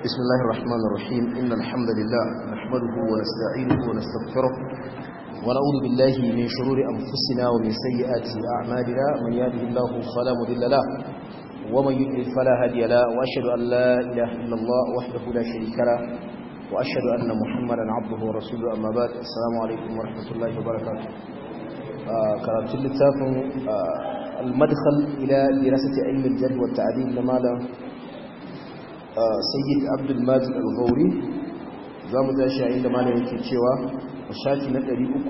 بسم الله الرحمن الرحيم إن الحمد لله نحمده ونستعينه ونستغفره ونعوذ بالله من شرور أنفسنا ومن سيئات أعمالنا من يهده الله فلا مضل له ومن يضلل فلا هادي له وأشهد أن لا إله إلا الله وحده لا شريك له وأشهد أن محمدا عبده ورسوله أما بعد السلام عليكم ورحمة الله وبركاته كرامة اللتاف المدخل إلى دراسة علم الجد والتعديل لماذا sayyid abdulmajid al-ghauri za mu tashi a inda malamin ke cewa a shafi na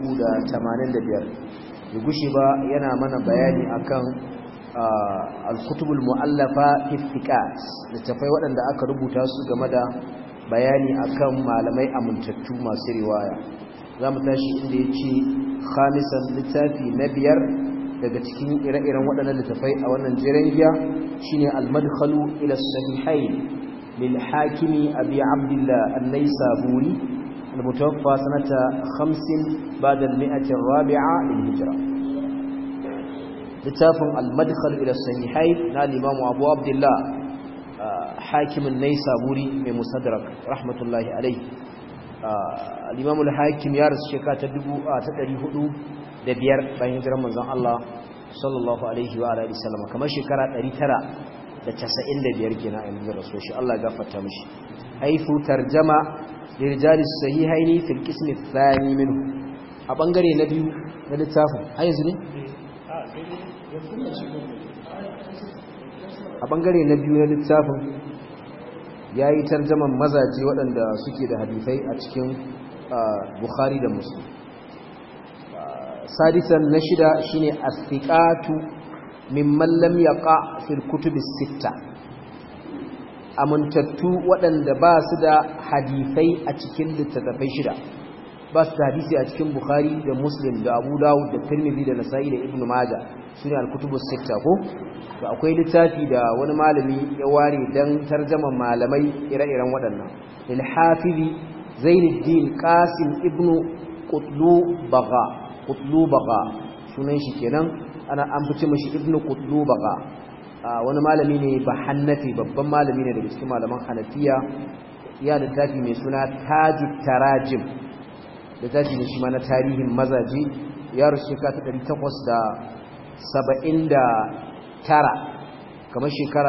385 ya gushe ba yana mana bayani akan al-kutubul mu'allafa iftiqat littafai waɗanda aka rubuta su game da bayani akan malamai amintattu masu riwaya za mu tashi inda ya ce khamisan littafi na biyar daga cikin ire-iren waɗannan littafai a wannan jiran giya shine al-madkhalu ila sahihain للحاكم أبي عبد الله النيسابوري المتوفى سنة خمس بعد المئة الرابعة للهجرة لتاف المدخل إلى الصحيحين نال الإمام أبو عبد الله حاكم النيسابوري من مصدرك رحمة الله عليه الإمام الحاكم يارس شكاة تدري هدو دبير بين هجرة من الله صلى الله عليه وآله وسلم كما شكرا ترى da casa'in da biyar gina a yanzu rasu shi Allah gafarta mashi haifu tarjama lirjalis sahihaini fil qismi thani minhu a bangare na biyu na littafin a yanzu ne a bangare na biyu na littafin yayi tarjaman mazaje waɗanda suke da hadisai a cikin Bukhari da Muslim sadisan na shida shine as-siqatu mimman lam yaqa fil kutubi sitta amintattu waɗanda ba su da hadisai a cikin littattafai shida ba su da hadisi a cikin bukhari da muslim da abu dawud da tirmidhi da nasa'i da ibnu majah sune al-kutubu sitta ko to akwai littafi da wani malami ya ware dan tarjaman malamai ire-iren waɗannan lil hafizi zainuddin qasim ibnu qutlubaga qutlubaga sunan shi kenan ana an fice mashi ibnu qutlubaga wani malami ne ba hannafi babban malami ne daga cikin malaman hanafiya ya da tafi mai suna tajut tarajim da tafi ne shi ma na tarihin mazaji ya rushe ka ta 879 kamar shekara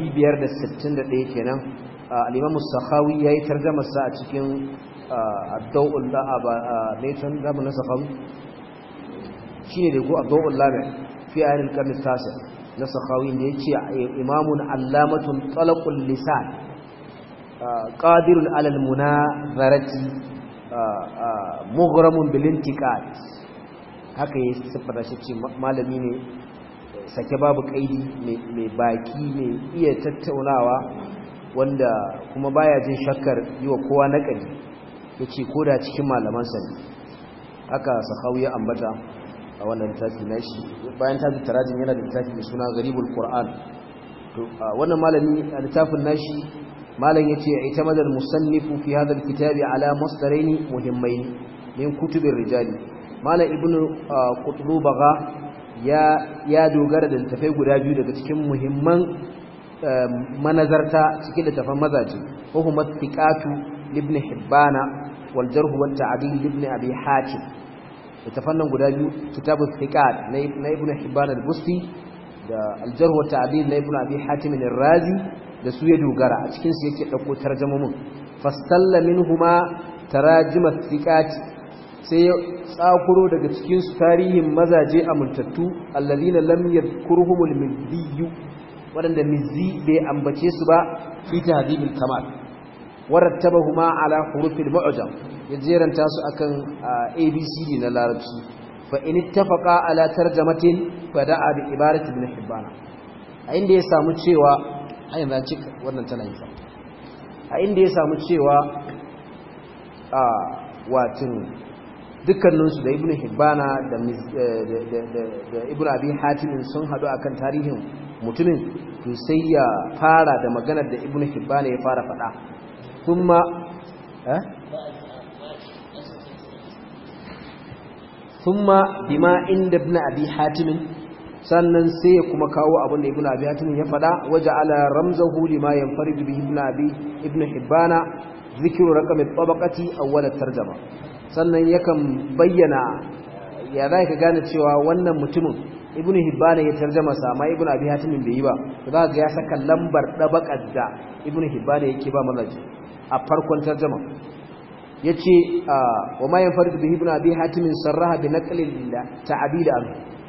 561 kenan al-imam as-sakhawi yayi tarjumar sa a cikin ad-dawul la'aba laytan zamanin sakhawi shine da ko ad-dawul lami fi ayin al-qarn tasi na sakhawi da yace imamun allamatun talaqul lisan qadirun ala al-munazarati mughramun bil intiqad haka yayi sifata shi ce malami ne sake babu kaidi mai baki mai iya tattaunawa wanda kuma baya jin shakkar yi wa kowa naƙari yace koda cikin malamansa ne haka sakhawi ya ambata a wannan littafi na shi bayan tafi tarajin yana da littafi mai suna garibul qur'an to wannan malami a littafin nashi malam yace ita madal musannifu fi hadha alkitabi ala masdaraini muhimmain min kutubir rijali malam ibnu qutlubaga ya ya dogara da littafai guda biyu daga cikin muhimman manazarta cikin littafan mazaje ko huma thiqatu ibn hibbana wal jarh wat ta'dil ibn abi hatim littafan guda biyu kitabun thiqat na ibnu hibban al-busti da al-jarh wa ta'dil na ibnu abi hatim ar-razi da su ya dogara a cikin su yake dauko tarjumomin fastalla minhuma tarajim thiqat sai ya tsakuro daga cikin su tarihin mazaje amintattu alladhina lam yadhkuruhum al-mizzi wadanda mizzi bai ambace su ba fi tahdhibul kamal warattabahuma ala hurufil mu'jam ya jeranta su akan abcd na larabci fa in ittafaqa ala tarjamatin fa da'a bi ibarati ibn hibban a inda ya samu cewa a yanzu an ci wannan tana yi a inda ya samu cewa a watin dukkaninsu da ibn hibbana da da ibn abi hatim sun hadu akan tarihin mutumin to sai ya fara da maganar da ibn hibbana ya fara faɗa kuma eh ثم بما عند ابن ابي حاتم sannan sai ya kuma kawo abin da ibnu abi hatim ya faɗa waje ala ramzahu lima yanfaridu bihi ibnu abi ibnu hibbana zikru raqam at-tabaqati awwal at-tarjuma sannan yakan bayyana ya za ka gane cewa wannan mutumin ibnu hibbana ya tarjama sa amma ibnu abi hatim bai yi ba to za ga ya saka lambar dabaqat da ibnu hibbana yake ba mazaji a farkon tarjuma yace wa ma yanfaridu bihi ibnu abi hatim sarraha bi naqli ta'bid anhu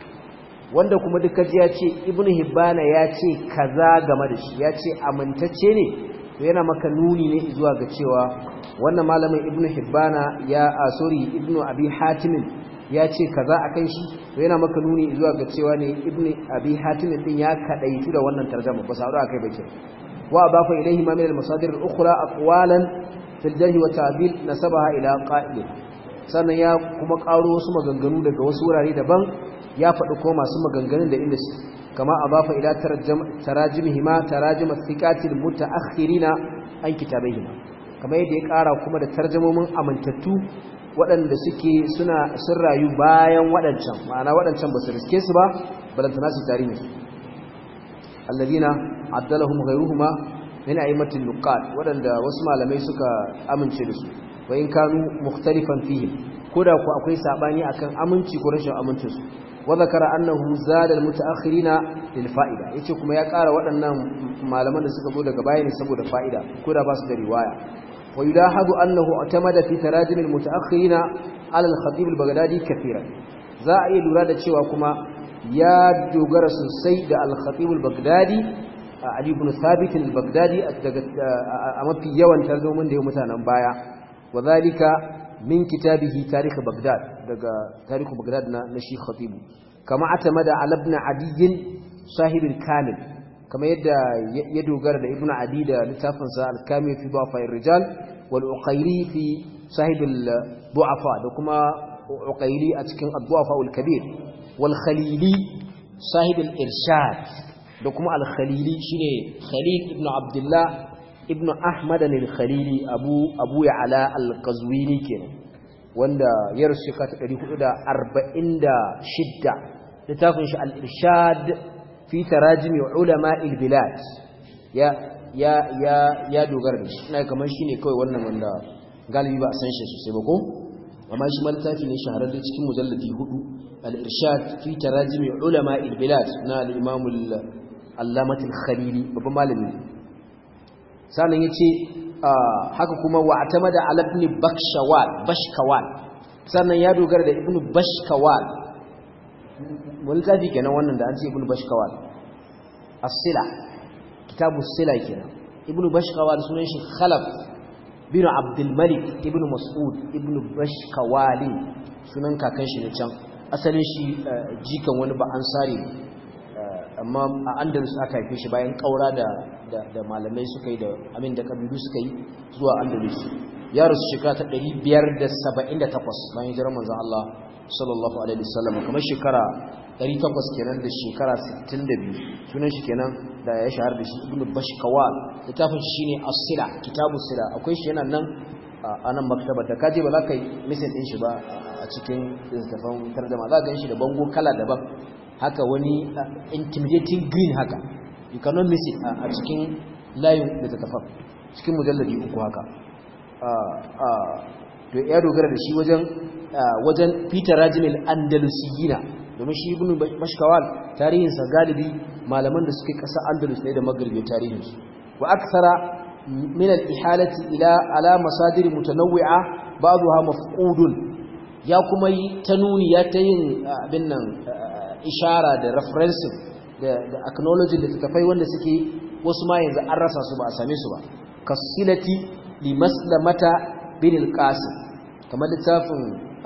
wanda kuma duka ji ya ce ibnu hibbana ya ce kaza game da shi ya ce amintacce ne to yana maka nuni ne zuwa ga cewa wannan malamin ibnu hibbana ya a sorry ibnu abi hatim ya ce kaza akan shi to yana maka nuni zuwa ga cewa ne ibnu abi hatim din ya kadaitu da wannan tarjuma ba sauro akai bake wa adafa ilayhi ma min al-masadir al-ukhra aqwalan fil jarh wa ta'dil nasabaha ila qa'il sannan ya kuma karo wasu maganganu daga wasu wurare daban ya faɗi ko masu maganganun da inda su kama a bafa ila tarajimihima tarajim thiqatil mutaakhirina an kitabaihima kamar yadda ya ƙara kuma da tarjamomin amintattu waɗanda suke suna sun rayu bayan waɗancan ma'ana waɗancan ba su riske su ba balantana su tarihi su alladina addalahum ghayruhuma min a'immatil nuqat waɗanda wasu malamai suka amince da su wa in kanu mukhtalifan fihim koda ku akwai sabani akan aminci ko rashin amincin su وذكر أنه زاد المتأخرين للفائدة yace kuma ya ƙara waɗannan malaman da suka zo daga bayani saboda fa'ida ko da ba su da riwaya wa yulahadu annahu atamada fi tarajim almutaakhirin ala al-khatib al-baghdadi kathiran za a yi lura da cewa kuma ya dogara sosai da al-khatib al-baghdadi ali ibn thabit al-baghdadi daga a mafi yawan tarjumin da ya mutanen baya wa zalika min kitabihi tarikh baghdad daga tarikh baghdad na na shi khatib kama atamada ala ibn adi sahib al-kamil kama yadda ya dogara da ibn adi da littafin sa al-kamil fi du'afa ar-rijal wal uqayli fi sahib al-du'afa da kuma uqayli a cikin ad-du'afa al-kabir wal khalili sahib al-irshad da kuma al-khalili shine khalil ibn abdullah ibnu ahmad al-khalili abu abu ya'la al-qazwini kenan wanda ya rusu ka ta 446 littafin shi al-irshad fi tarajim ulama al-bilad ya ya ya ya dogara da shi ina kamar shine kawai wannan wanda galibi ba a san shi sosai ba ko amma shi ma littafi ne shahararre cikin mujalladi hudu al-irshad fi tarajim ulama al-bilad na al-imam al-allamah al-khalili babban malami sannan ya ce haka kuma wa atamada ala ibn bakshawal bashkawal sannan ya dogara da ibn bashkawal wani tafi kenan wannan da an ce ibn bashkawal as-sila kitabu sila kenan ibn bashkawal sunan shi khalaf bin abdul malik ibn mas'ud ibn bashkawali sunan kakan shi ne can asalin shi jikan wani ba ansari amma a andalus aka haife shi bayan kaura da da malamai suka yi da amin da kabilu suka yi zuwa andalus ya rasu shekara ta 578 bayan hijirar manzon Allah sallallahu alaihi wasallam kamar shekara 800 kenan da shekara 62 sunan shi kenan da ya shahar da shi ibnu bashkawal littafin shi shine as-sila kitabu sila akwai shi yana nan a nan maktaba da kaje ba za ka yi misin din shi ba a cikin littafin tarjuma za ka gan shi da bango kala daban haka wani intimidating green haka you cannot miss it a cikin layin da ta tafa cikin mujalladi uku haka to ya dogara da shi wajen wajen peter rajimil andalusiyina domin shi ibn mashkawal tarihinsa galibi malaman da suke ƙasa andalus ne da magharibi tarihinsu wa akthara min al-ihalati ila ala masadir mutanawwi'a ba'daha mafqudun ya kuma yi ta nuni ya ta yin abin nan ishara da referencing da da acknowledging da tafai wanda suke wasu ma yanzu an rasa su ba a same su ba kasilati li maslamata bin al-qasim kamar littafin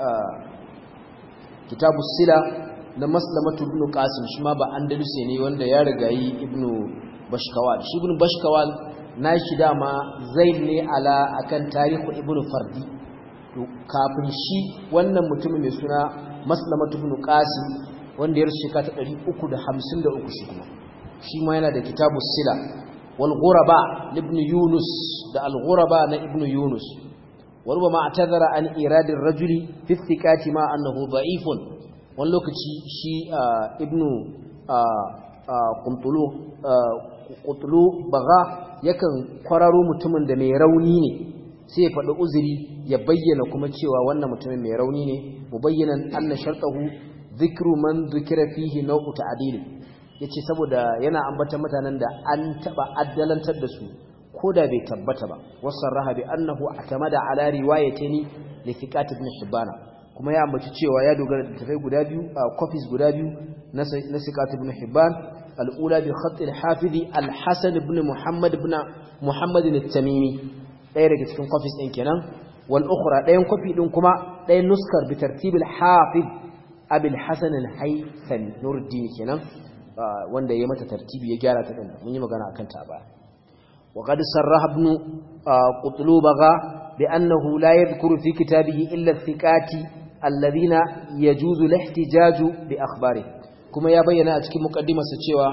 kitabu sila na maslamatu ibn qasim shi ma ba andalusi ne wanda ya rigayi ibn bashkawal shi ibn bashkawal nashi dama zaid ne ala akan tarihu ibn fardi to kafin shi wannan mutumin mai suna maslamatu ibn qasim wanda ya rushe ka ta 353 shi kuma shi ma yana da kitabu sila wal ghuraba ibn yunus da al ghuraba na ibn yunus wa rubama atadhara an iradi ar-rajuli fi thiqati ma annahu da'ifun wani lokaci shi ibn qutlu baga yakan kwararo mutumin da mai rauni ne sai ya faɗi uzuri ya bayyana kuma cewa wannan mutumin mai rauni ne mubayyanan anna shartahu dhikru man dhukira fihi naw'u ta'dil yace saboda yana ambata mutanen da an taba addalantar da su koda bai tabbata ba wasarraha bi annahu atamada ala riwayatini li thiqat ibn hibana kuma ya ambaci cewa ya dogara da tafai guda biyu a copies guda biyu na na thiqat ibn hibban al-ula bi khatt al-hafiz al-hasan ibn muhammad ibn muhammad al-tamimi ɗaya daga cikin copies ɗin kenan wal ukhra ɗayan copy ɗin kuma ɗayan nuskar bi tartib al-hafiz abul hasan al-haythami nuruddin kenan wanda ya mata tartibi ya gyara ta din mun yi magana akan ta ba wa qad sarraha ibn qutlubaga bi annahu la yadhkuru fi kitabihi illa thiqati alladhina yajuzu al-ihtijaju bi akhbari kuma ya bayyana a cikin muqaddimarsa cewa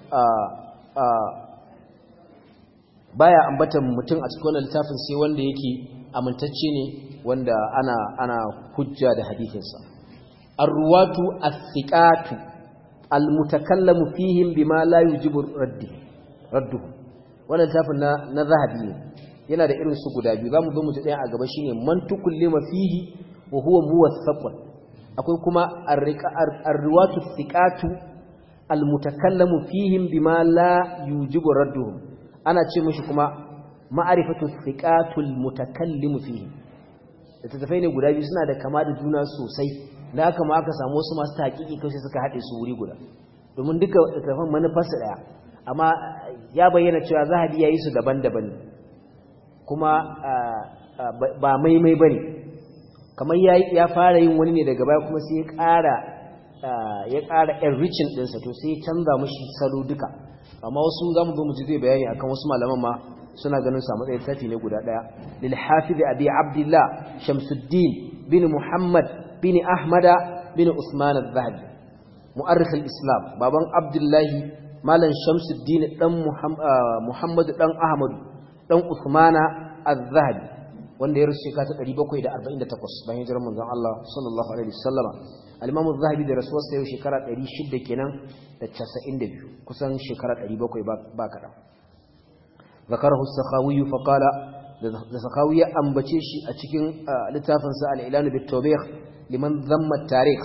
baya ambatan mutum a cikin wannan littafin sai wanda yake amintacce ne wanda ana ana hujja da hadisinsa ar-ruwatu as-thiqatu al-mutakallamu fihim bima la yujibu raddi radduhu wannan littafin na na zahabi ne yana da irin su guda biyu zamu zo mu ji ɗaya a gaba shine mantukul lima fihi wa huwa muwaththaqun akwai kuma ar-ruwatu as-thiqatu al-mutakallamu fihim bima la yujibu radduhum ana ce mishi kuma ma'arifatu thiqatul mutakallim fihi littattafai ne guda biyu suna da kama da juna sosai da haka ma aka samu wasu masu taƙiƙi kai suka haɗe su wuri guda domin duka littattafan manufarsu ɗaya amma ya bayyana cewa zahabi ya yi su daban-daban kuma ba maimai ba ne kamar ya fara yin wani ne daga baya kuma sai ya ƙara ya ƙara enriching ɗinsa to sai ya canza mashi salo duka amma wasu za mu zo mu ji zai bayani akan wasu malaman ma suna ganin sa matsayin tafi ne guda daya lil hafiz abi abdullah shamsuddin bin muhammad bin ahmada bin usman az-zahabi mu'arrikh al-islam baban abdullahi malam shamsuddin dan muhammad dan ahmad dan usmana az-zahabi wanda ya rushe ka ta 748 bayan hijirar manzon Allah sallallahu alaihi wasallama al-imam az-zahabi da rasuwarsa yau shekara 600 kenan da 92 kusan shekara 700 ba kada zakarahu as-sakhawi fa qala da sakhawi ya ambace shi a cikin littafin sa al-ilan bit tawbih liman dhamma at-tarikh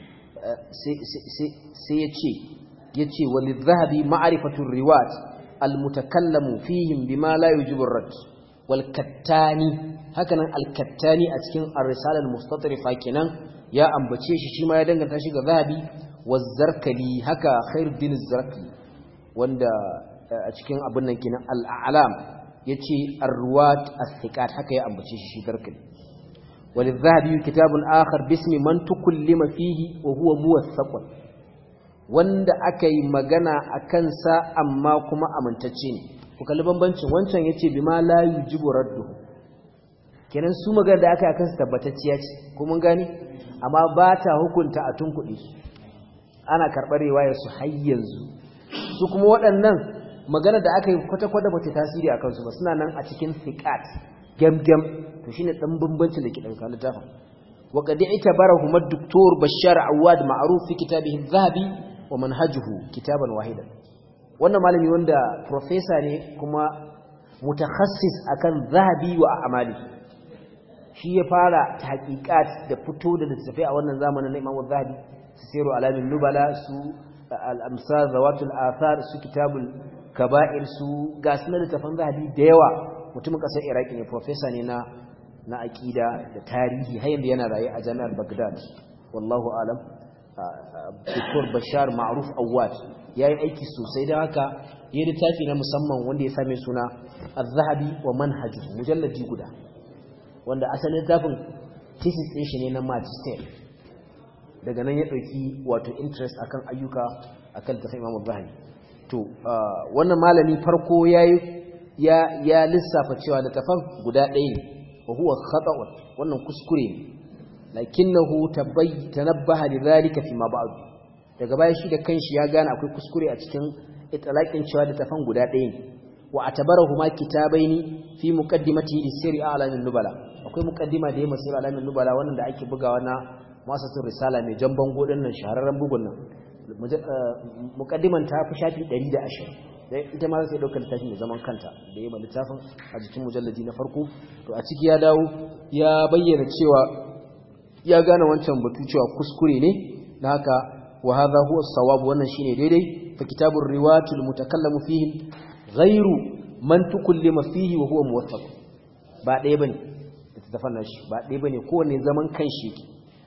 sai yace yace walidh-dhahabi ma'rifatu ar-riwat al-mutakallamu fihim bima la yujibu ar-rad wal-kattani hakanan al-kattani a cikin ar-risala al-mustatrifa kenan ya ambace shi shi ma ya danganta shi ga zahabi wazzarkali haka khairuddin zarkali wanda a cikin abin nan kenan al-a'lam yace ar-ruwat as-thiqat haka ya ambace shi shi zarkali وللذهبي كتاب آخر باسم من تكلم فيه وهو موثق wanda aka yi magana a kansa amma kuma amintacce ne ku kalli bambancin wancan yace bima la yujibu raddu kenan su magana da aka yi akan su tabbatacciya ce ko mun gane amma ba ta hukunta a tunkuɗe su ana karɓar riwayar su har yanzu su kuma waɗannan magana da aka yi kwata-kwata ba ta tasiri a kansu ba suna nan a cikin thiqat gam-gam to shine dan bambancin da ke ɗauka littafin wa qad i'tabarahu ad-doktor Bashar Awad ma'ruf fi kitabihi adh-dhahabi wa manhajuhu kitaban wahidan wannan malami wanda professor ne kuma mutakhassis akan zahabi wa amali shi ya fara tahqiqat da fito da littafai a wannan zamanin na Imam zahabi su siru alamin nubala su al-amsar zawatul athar su kitabul kaba'ir su ga sunan littafan zahabi da yawa mutumin kasar iraki ne professor ne na na aqida da tarihi har yanzu yana raye a jami'ar Baghdad wallahu alam Dr. Bashar Ma'ruf Awad yayi aiki sosai da haka yayi littafi na musamman wanda ya same suna Az-Zahabi wa Manhaju mujalladi guda wanda asalin littafin thesis din shi ne na magister daga nan ya dauki wato interest akan ayyuka akan tafsir Imam Zahabi to wannan malami farko yayi ya ya lissafa cewa littafin guda ɗaya ne wa huwa khata'un wannan kuskure ne lakinnahu tanabbaha lidhalika fi ma ba'd daga baya shi da kanshi ya gane akwai kuskure a cikin itlaqin cewa da tafan guda ɗaya ne wa atabarahuma kitabaini fi muqaddimati lisiri alamin nubala akwai muqaddima da ya masir alamin nubala wannan da ake bugawa na masatul risala mai jan bango din nan shahararren bugun nan muqaddiman ta fi shafi 120 dai ita ma sai daukar littafin da zaman kanta da yayin littafin a jikin mujalladi na farko to a ciki ya dawo ya bayyana cewa ya gane wancan batu cewa kuskure ne na haka wa hadha huwa as-sawab wannan shine daidai fa kitabur riwayatul mutakallamu fihi ghairu man tukallima fihi wa huwa muwaffaq ba ɗaya bane littafin nashi ba ɗaya bane kowanne zaman kanshi yake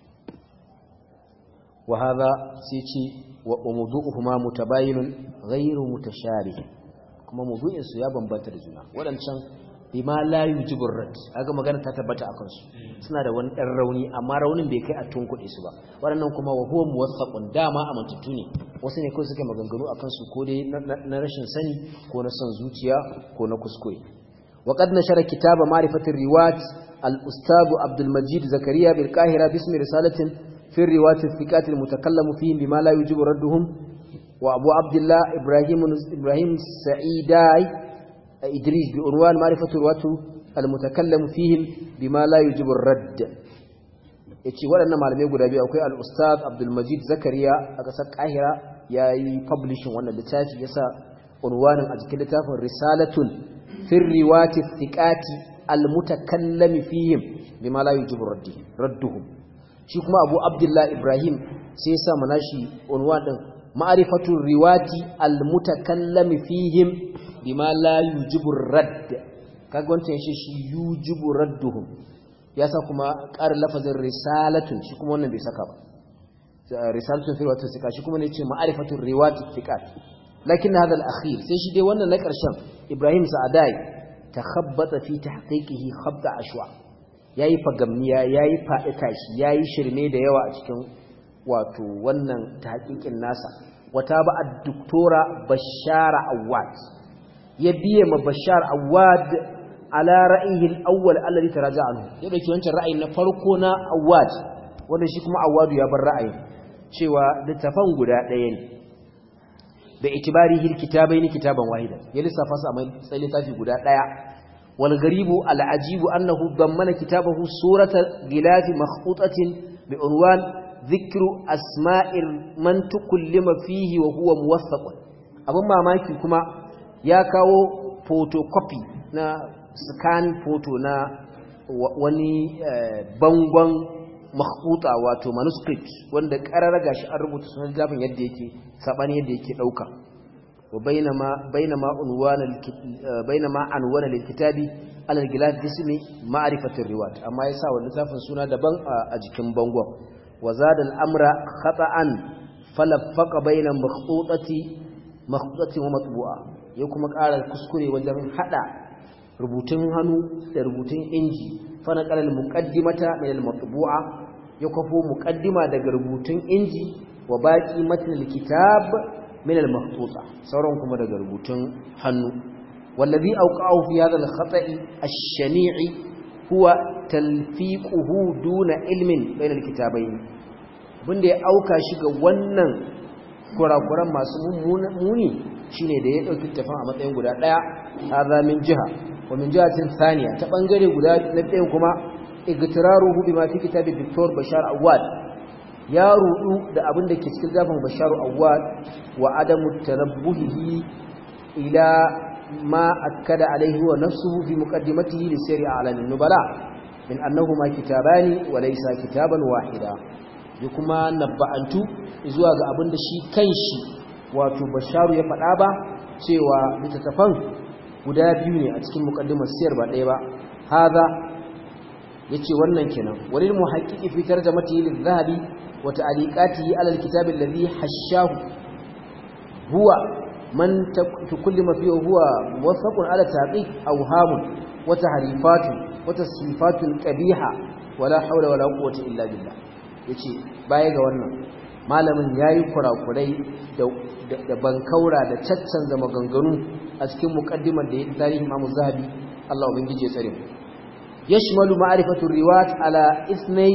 wa hadha sai ce wa mawdu'uhuma mutabayinun ghairu mutashabih kuma mawdu'in su ya bambanta da juna wadancan bima la yujibu rad kaga magana ta tabbata akan su suna da wani dan rauni amma raunin bai kai a tunkuɗe su ba waɗannan kuma wa huwa muwaffaqun dama a mantattu ne wasu ne kawai suke maganganu akan su ko dai na rashin sani ko na son zuciya ko na kuskure wa qad nashara kitaba ma'rifatir riwayat al-ustad Abdul Majid Zakariya bil Qahira bismi risalatin fi riwayat al-thiqat al-mutakallamu fihim bima la yujibu radduhum wa Abu Abdullah Ibrahim Ibrahim Sa'idai إدريس بعنوان معرفة الرواة المتكلم فيهم بما لا يجب الرد yace waɗannan malamai guda biyu akwai al-ustad Abdul Majid Zakariya a ƙasar Kahira yayi publishing wannan littafi yasa unwanin a cikin littafin risalatun fi riwati thiqati al-mutakallami fihim bima la yujibu raddi radduhum shi kuma Abu Abdullah Ibrahim sai yasa manashi unwan din ma'rifatu riwati al-mutakallami fihim bima la yujibu radd kaga wancan shi shi yujibu radduhum yasa kuma ƙarin lafazin risalatun shi kuma wannan bai saka ba risalatun fi riwayat thiqat shi kuma ne ce ma'rifatu riwayat thiqat lakin hada al-akhir sai shi dai wannan na ƙarshen Ibrahim Sa'adai takhabbata fi tahqiqihi khabta ashwa yayi fagamniya yayi faɗi tashi yayi shirme da yawa a cikin wato wannan tahqiqin nasa wata ba ad-doktora Bashara Awad ya biye ma Bashar Awad ala ra'yihi al-awwal alladhi taraja anhu ya dauki wancan ra'ayin na farko na Awad wanda shi kuma Awad ya bar ra'ayin cewa littafan guda ɗaya ne da itibarihi al-kitabaini kitaban wahida ya lissafa su a matsayin littafi guda ɗaya wal garibu al-ajibu annahu dammana kitabahu surata gilafi makhtutatin bi unwan dhikru asma'ir man tukallima fihi wa huwa muwaffaq abun mamaki kuma ya kawo photocopy na scan photo na wani bangon makhbuta wato manuscript wanda karara gashi an rubuta sunan littafin yadda yake sabani yadda yake dauka wa bainama bainama unwana bainama anwana lilkitabi ala algilad bismi ma'rifatir riwayat amma yasa wannan littafin suna daban a jikin bangon wa zada al-amra khata'an falaffaqa baina makhtutati makhtutati wa matbu'a ya kuma ƙara kuskure wajen hada rubutun hannu da rubutun inji fa na qalal muqaddimata min al-matbu'a ya kwafo muqaddima daga rubutun inji wa baqi matn al-kitab min al-makhtuta sauran kuma daga rubutun hannu wallazi awqa'u fi hadha al-khata'i ash-shani'i huwa talfiquhu duna ilmin bayna al-kitabayn bunda ya auka shi ga wannan kurakuran masu muni shine da ya dauki tafan a matsayin guda daya hadha min jiha wa min jihatin thaniya ta bangare guda na ɗayan kuma igtiraruhu bima fi kitabi Dr. Bashar Awad ya rudu da abin da ke cikin zafin Bashar Awad wa adamu tanabbuhihi ila ma akkada alaihi wa nafsuhu fi muqaddimatihi li sirri a'lamin nubala min annahuma kitabani wa laysa kitaban wahida ya kuma nabba'antu zuwa ga abin da shi kanshi wato Basharu ya faɗa ba cewa littattafan guda biyu ne a cikin muqaddimar siyar ba ɗaya ba hadha yace wannan kenan walil muhaqqiqi fi tarjamatihi lidh-dhahabi wa ta'liqatihi 'ala al-kitab alladhi hashahu huwa man tukullima fihi huwa muwaffaqun 'ala taqiq awhamun wa tahrifatun wa tasrifatun qabiha wala hawla wala quwwata illa billah yace baya ga wannan malamin yayi kurakurai da da bankaura da caccanza maganganu a cikin muqaddimar da ya tarihi Imam Zahabi Allah ubangije ya tsare mu yashmalu ma'rifatu riwayat ala ithnay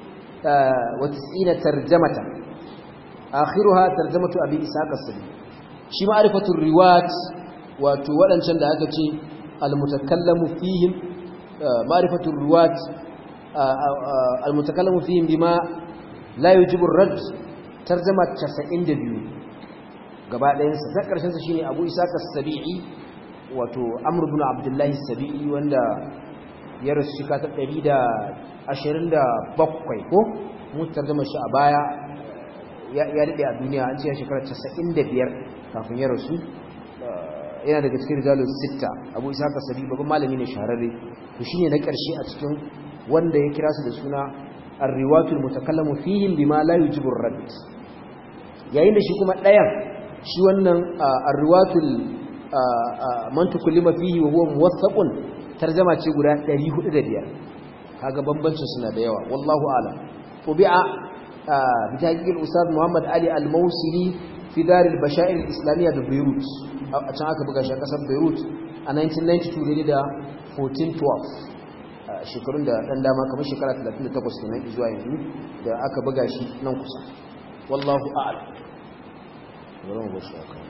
wa tis'ina tarjamata akhiruha tarjamatu abi ishaq as-sabi shi ma'rifatu riwayat wato wadancan da aka ce al-mutakallamu fihim ma'rifatu riwayat al-mutakallamu fihim bima la yujibu ar-rad tarjama 92 gaba ɗayansa ta ƙarshensa shine abu isaka sabi'i wato amr ibn abdullahi sabi'i wanda ya rasu shika ta 127 ko mu tarjama shi a baya ya daɗe a duniya an ce ya shekara 95 kafin ya rasu yana daga cikin rijalun sitta abu isaka sabi'i babban malami ne shahararre to shine na ƙarshe a cikin wanda ya kira su da suna ar-riwatul mutakallamu fihim bima la yujibu ar-radd yayin da shi kuma ɗayan shi wannan ar-riwatul man tukallima fihi wa huwa muwaththaqun tarjuma ce guda 405 kaga bambancin suna da yawa wallahu a'lam tubi'a bi tahqiq ustad Muhammad Ali al-Mawsili fi dar al-bashair al-islamiyya da Beirut a can aka buga shi a kasar Beirut a 1992 da 1412 shekarun da ɗan dama kamar shekara 38 kenan zuwa yanzu da aka buga shi nan kusa wallahu a'lam bari mu bashi aka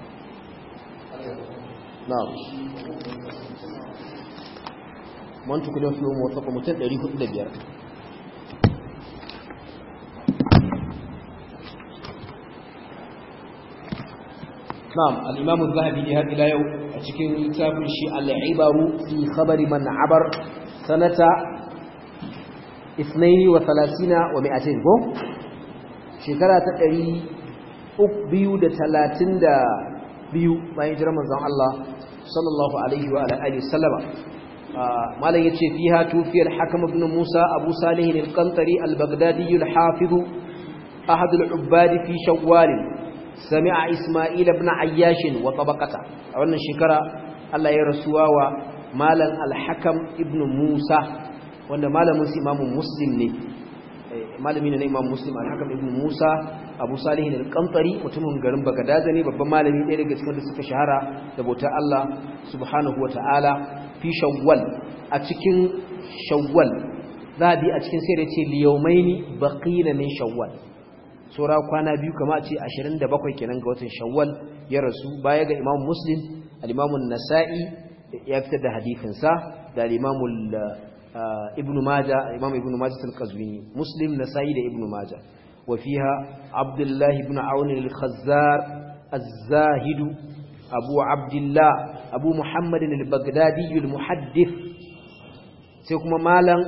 na'am man tukuna fi mu wata mutum 405 na'am al-imam az-zahabi ne har ila yau a cikin littafin shi al-ibaru fi khabari man abar sanata isnaini wa salasina wa mi'atain ko shekara ta ɗari biyu da talatin da biyu bayan jiran manzon Allah sallallahu alaihi wa alihi sallama malam yace fiha tufiyar hakam ibn Musa Abu Salih al-Qantari al-Baghdadi al-Hafiz ahad al-ubbad fi Shawwal sami'a Isma'il ibn Ayyash wa tabaqata a wannan shekara Allah ya rasuwa wa malam al-hakam ibn musa wanda malamin su imamun muslim ne malami ne na imam muslim al-hakam ibn musa abu salihin al-qantari mutumin garin bagadaza ne babban malami ɗaya daga cikin da suka shahara da bautar Allah subhanahu wata'ala fi shawwal a cikin shawwal zabi a cikin sai da ce liyaumaini baqina min shawwal sura kwana biyu kama a ce 27 kenan ga watan shawwal ya rasu baya ga imam muslim al-imam an-nasa'i ya fitar da hadifinsa da al-imamul ibn maja imam ibn maja al-qazwini muslim nasai da ibn maja wa fiha abdullah ibn aun al-khazzar az-zahid abu abdullah abu muhammad al-baghdadi al-muhaddith sai kuma malam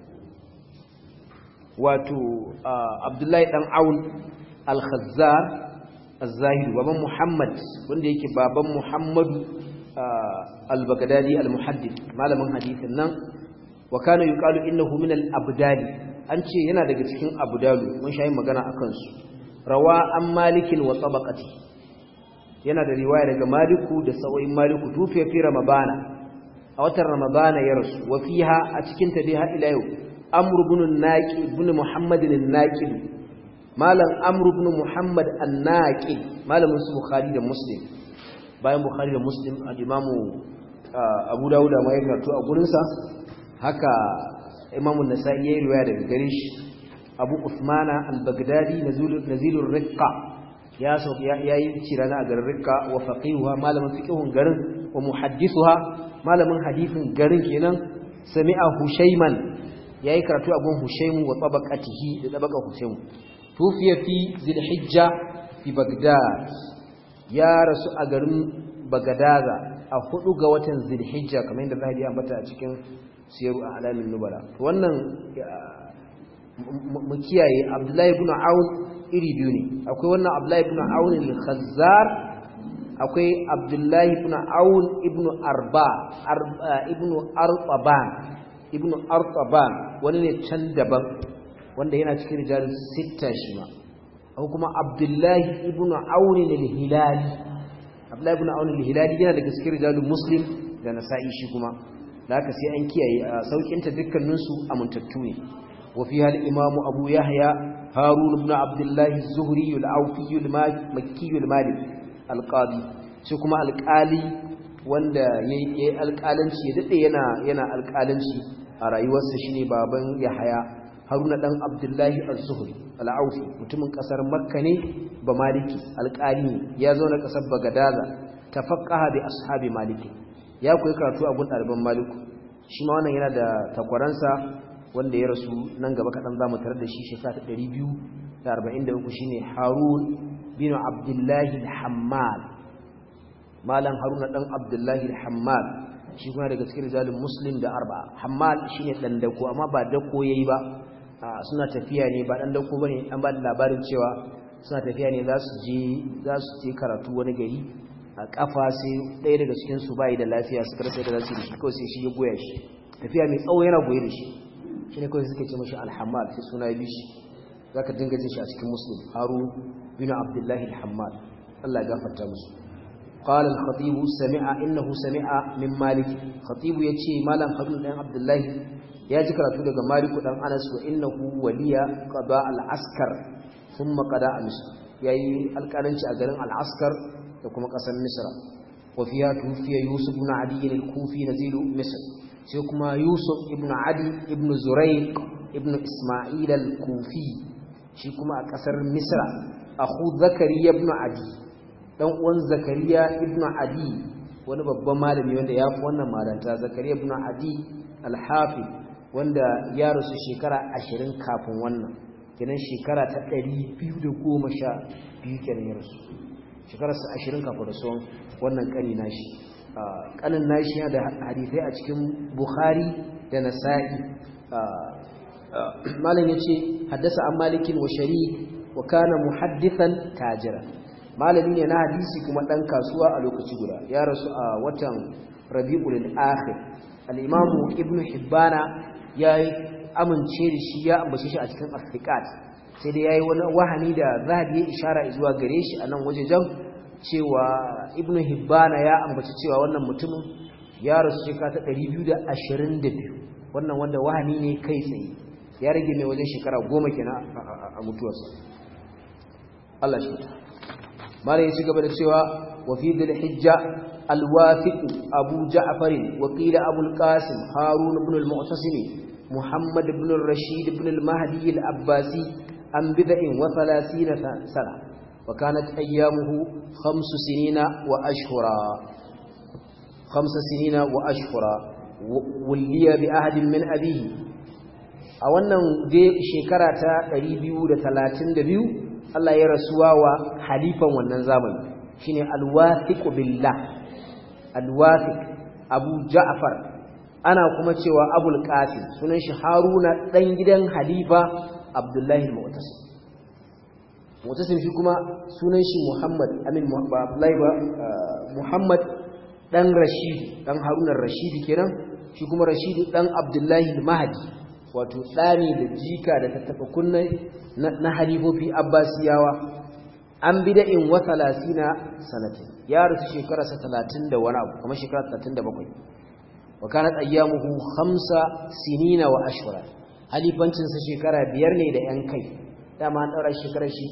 wato abdullah dan aun al-khazzar az-zahid baban muhammad wanda yake baban muhammadu al-baghdadi al-muhaddith malamin hadisin nan wa kana yuqalu innahu min al-abdali an ce yana daga cikin abdalu mun shayi magana akan su rawa an malikin wa tabaqati yana da riwaya daga maliku da sawayin maliku tufiya fi ramadana a watan ramadana ya rasu wa fiha a cikin ta dai har ila yau amr ibn naqi ibn muhammad an-naqi malam amr ibn muhammad an-naqi malamin su bukhari da muslim bayan bukhari da muslim al-imamu abu dawud ma ya karatu a gurinsa haka imamu nasa'i ya yi riwaya daga gare shi abu usmana al-baghdadi nazilur riqqa ya so ya yi cirana a garin riqqa wa faqihuha malamin fiqhun garin wa muhaddithuha malamin hadithin garin kenan sami'a hushayman yayi karatu a gun hushaymu wa tabaqatihi da tabaqan hushaymu tufiya fi zilhijja fi baghdad ya rasu a garin bagadaza a hudu ga watan zilhijja kamar yadda zahabi ya ambata a cikin siyaru a alamin nubala wannan mu kiyaye abdullahi ibn aun iri biyu ne akwai wannan abdullahi ibn aun al-khazzar akwai abdullahi ibn aun ibn arba ibn artaban ibn artaban wani ne can daban wanda yana cikin rijalin sitta shi ma akwai kuma abdullahi ibn aun al-hilali abdullahi ibn aun al-hilali yana daga cikin rijalin muslim da nasa'i shi kuma da haka sai an kiyaye a saukinta dukkaninsu amintattu ne wa fi hal imam abu yahya harun ibn abdullah az-zuhri al-awfi al-makki al-malik al-qadi shi kuma alƙali wanda yayi alƙalanci ya dade yana yana alƙalanci a rayuwarsa shine baban yahya haruna dan abdullah az-zuhri al-awfi mutumin kasar makka ne ba maliki alƙali ya zo na kasar bagadaza tafaqqaha bi ashabi maliki ya koyi karatu a gun ɗaliban maliku shi ma wannan yana da takwaransa wanda ya rasu nan gaba kaɗan za mu tare da shi shekara ta ɗari biyu da 43 shine harun bin abdullahi al-hammal malam haruna dan abdullahi al-hammal shi kuma daga cikin rijalin muslim da arba hammal shine dan dako amma ba dako yayi ba suna tafiya ne ba dan dako bane an ba da labarin cewa suna tafiya ne za su je za su je karatu wani gari a kafa sai ɗaya daga cikin su bai da lafiya su karasa da zasu yi shi kawai sai shi ya goya shi tafiya mai tsawo yana goye da shi shine kawai suke ce mashi al-hammal sai suna yi shi zaka dinga jin shi a cikin muslim harun bin abdullahi al-hammal Allah ya gafarta musu قال الخطيب سمع انه سمع من مالك خطيب yace malam harun dan abdullahi ya ji karatu daga malik dan anas wa innahu waliya qada al-askar thumma qada al-misr yayi alƙalanci a garin al-askar da kuma ƙasar misra wa fiya tufiya yusuf ibn adi al-kufi nazilu misr sai kuma yusuf ibn adi ibn zurayq ibn isma'il al-kufi shi kuma a ƙasar misra akhu zakariya ibn adi dan uwan zakariya ibn adi wani babban malami wanda ya fi wannan malanta zakariya ibn adi al-hafi wanda ya rasu shekara ashirin kafin wannan kenan shekara ta ɗari biyu da goma sha biyu kenan ya rasu shekararsa ashirin kafin rasuwan wannan ƙani nashi ƙanin nashi yana da hadithai a cikin bukhari da nasa'i malam ya ce haddasa an malikin wa shari wa kana muhaddithan tajira malami ne na hadisi kuma ɗan kasuwa a lokaci guda ya rasu a watan rabi'ul akhir al-imamu ibnu hibbana ya amince da shi ya ambace shi a cikin afrikat sai dai yayi wani wahani da zahabi ya ishara zuwa gare shi a nan wajejen cewa ibnu hibbana ya ambaci cewa wannan mutumin ya rasu shekara ta 222 wannan wanda wahani ne kai tsaye ya rage mai wajen shekara goma kenan a mutuwarsa Allah shi mala ya ci gaba da cewa wa fi dhil hijja al-wafiq abu ja'far wa qila abu al-qasim harun ibn al-mu'tasim muhammad ibn al-rashid ibn al-mahdi al-abbasi an bid'in wa 30 sana wa kanat ayyamuhu khams sinina wa ashhura khams sinina wa ashhura wulliya bi ahadin min abihi a wannan dai shekara ta 232 Allah ya rasuwa wa halifan wannan zamani shine al-wathiq billah al-wathiq Abu Ja'far ana kuma cewa Abul Qasim sunan shi Haruna dan gidan halifa Abdullahi al-Mu'tasim Mu'tasim shi kuma sunan shi Muhammad amin Abdullahi ba Muhammad dan Rashid dan Haruna Rashid kenan shi kuma Rashid dan Abdullahi al-Mahdi wato tsani da jika da tattafa kunne na halifofi abbasiyawa an bida'in wa 30 sanatin ya rusu shekara sa 30 da wani abu kuma shekara 37 wa kanat ayyamuhu khamsa sinina wa ashhura halifancin sa shekara biyar ne da yan kai dama an daura shekarar shi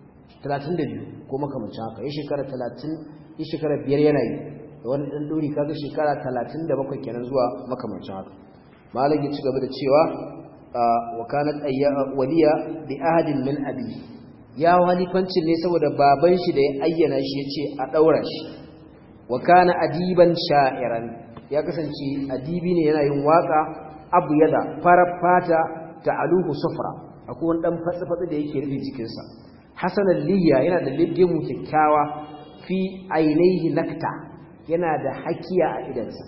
32 ko makamancin haka ya shekara 30 ya shekara biyar yana yi da wani dan dori kaga shekara 37 kenan zuwa makamancin haka malam ya ci gaba da cewa wa kanat waliya bi ahadin min abi ya walifancin ne saboda baban shi da ya ayyana shi yace a daura shi wa kana adiban sha'iran ya kasance adibi ne yana yin waka abu yada farar fata ta aluhu sufra akwai wani dan fatsi-fatsi da yake rufe jikinsa hasanan liya yana da mu kyakkyawa fi ainihi nakta yana da hakiya a idansa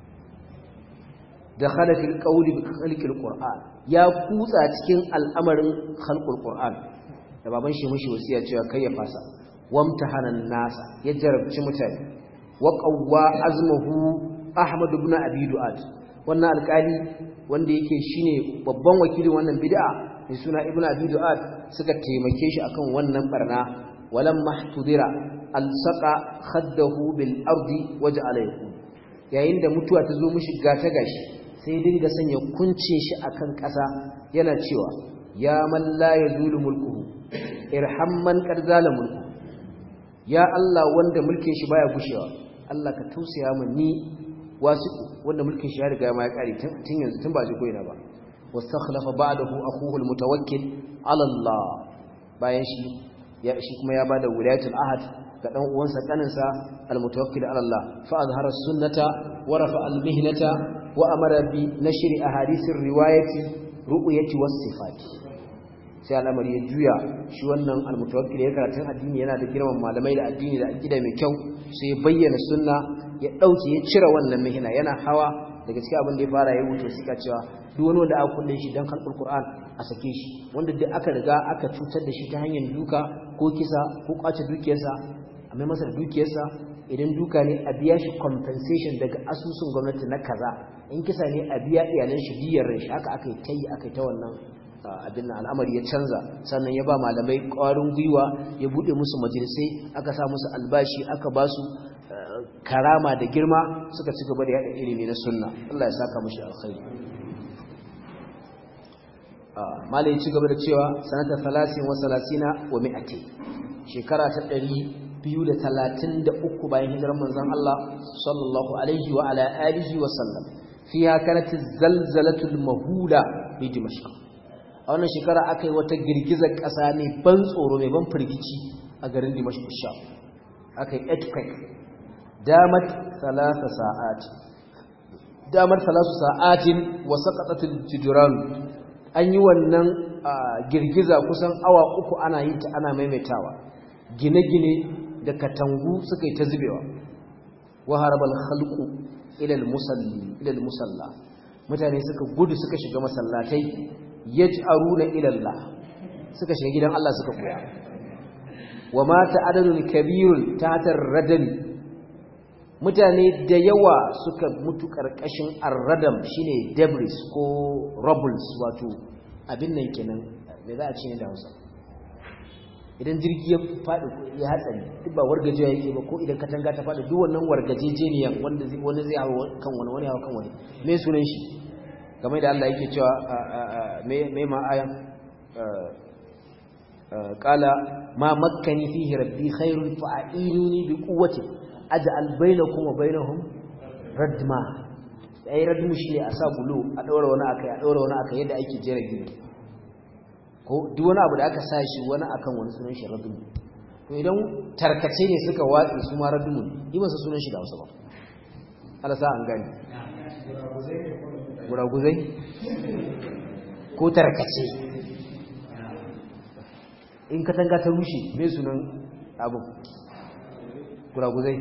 da khalafin qawli bi khalqil qur'an ya kutsa cikin al'amarin khalqul qur'an da baban shi mushi wasiya cewa kai ya fasa wamtahanan nasa ya jarabci mutane wa qawwa azmuhu ahmad ibn abi du'ad wannan alƙali wanda yake shine babban wakilin wannan bid'a mai suna ibn abi du'ad suka taimake shi akan wannan barna walam mahtudira alsaqa khaddahu bil ardi waja'ala yaqul yayin da mutuwa ta zo mishi gata gashi sai dinga sanya kuncin shi akan ƙasa yana cewa ya man la yazulu mulkuhu irham man qad zala mulku ya Allah wanda mulkin shi baya gushewa Allah ka tausaya min ni wasiqu wanda mulkin shi ya riga ma ya kare tun yanzu tun ba ji koina ba wastakhlafa ba'dahu akhuhu almutawakkil ala Allah bayan shi ya shi kuma ya bada wilayatul ahad ga dan uwansa kaninsa almutawakkil ala Allah fa azhara sunnata wa rafa almihnata wa amara bi nashri ahadithir riwayati ru'yati was sifat sai al'amari ya juya shi wannan almutawakkil ya karatun addini yana da girman malamai da addini da aqida mai kyau sai ya bayyana sunna ya dauke ya cire wannan mihina yana hawa daga cikin abin da ya fara ya wuce suka cewa duk wani wanda aka kulle shi dan kalbul qur'an a sake shi wanda duk aka riga aka cutar da shi ta hanyar duka ko kisa ko kwace dukiyarsa a mai masa da dukiyarsa idan duka ne a biya shi compensation daga asusun gwamnati na kaza in kisa ne a biya iyalan shi diyar rai haka aka yi tayi aka yi ta wannan abin nan al'amari ya canza sannan ya ba malamai ƙwarin gwiwa ya buɗe musu majalisai aka sa musu albashi aka ba su karama da girma suka ci gaba da yaɗa ilimi na sunna Allah ya saka mushi alkhairi malai ci gaba da cewa sanata salasin wa salasina wa mi'ati shekara ta ɗari biyu da talatin da uku bayan hijirar manzon Allah sallallahu alaihi wa ala alihi wa sallam fiha kanat zalzalatul mahula bi dimashq a wannan shekara aka yi wata girgizar ƙasa ne ban tsoro mai ban firgici a garin dimashq sha aka yi earthquake damat thalatha sa'at damar thalatha sa'atin wa saqatatul jidran an yi wannan girgiza kusan awa uku ana yin ta ana maimaitawa gine-gine da katangu suka yi ta zubewa wa harabal khalqu ila al-musalli ila al-musalla mutane suka gudu suka shiga masallatai yaj'aruna ila Allah suka shiga gidan Allah suka koya wa mata adadun kabirun tatar radami mutane da yawa suka mutu karkashin arradam shine debris ko rubbles wato abin nan kenan me za a ce ne da Hausa idan jirgi ya faɗi ya hatsari duk ba wargajewa yake ba ko idan katanga ta faɗi duk wannan wargajejeniya wanda zai wani zai hawo kan wani wani hawo kan wani me sunan shi game da Allah yake cewa me me ma ayan qala ma makkani fihi rabbi khairun fa'inuni bi quwwati aj'al bainakum wa bainahum radma ai radmu shi ne a sa bulo a daura wani akai a daura wani akai yadda ake jera gini ko duk wani abu da aka sa shi wani akan wani sunan shi radmu to idan tarkace ne suka watsi su ma radmu yi masa sunan shi da Hausa ba Allah sa an gani guraguzai ko tarkace in katanga ta rushe mai sunan abu guraguzai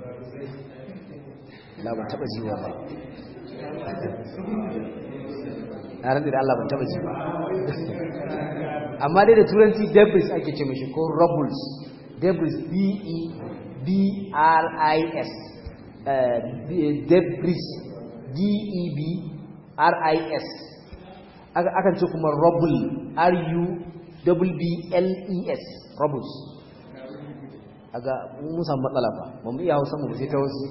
la ban taba jiwa ba na rantsi da Allah ban taba jiwa amma dai da turanci debris ake ce mashi ko rubbles debris b-e-b-r-i-s debris d-e-b-r-i-s akan ce kuma rubble r-u-w-b-l-e-s rubbles aga mun samu matsala ba ba mu iya hausa mu sai ta wasu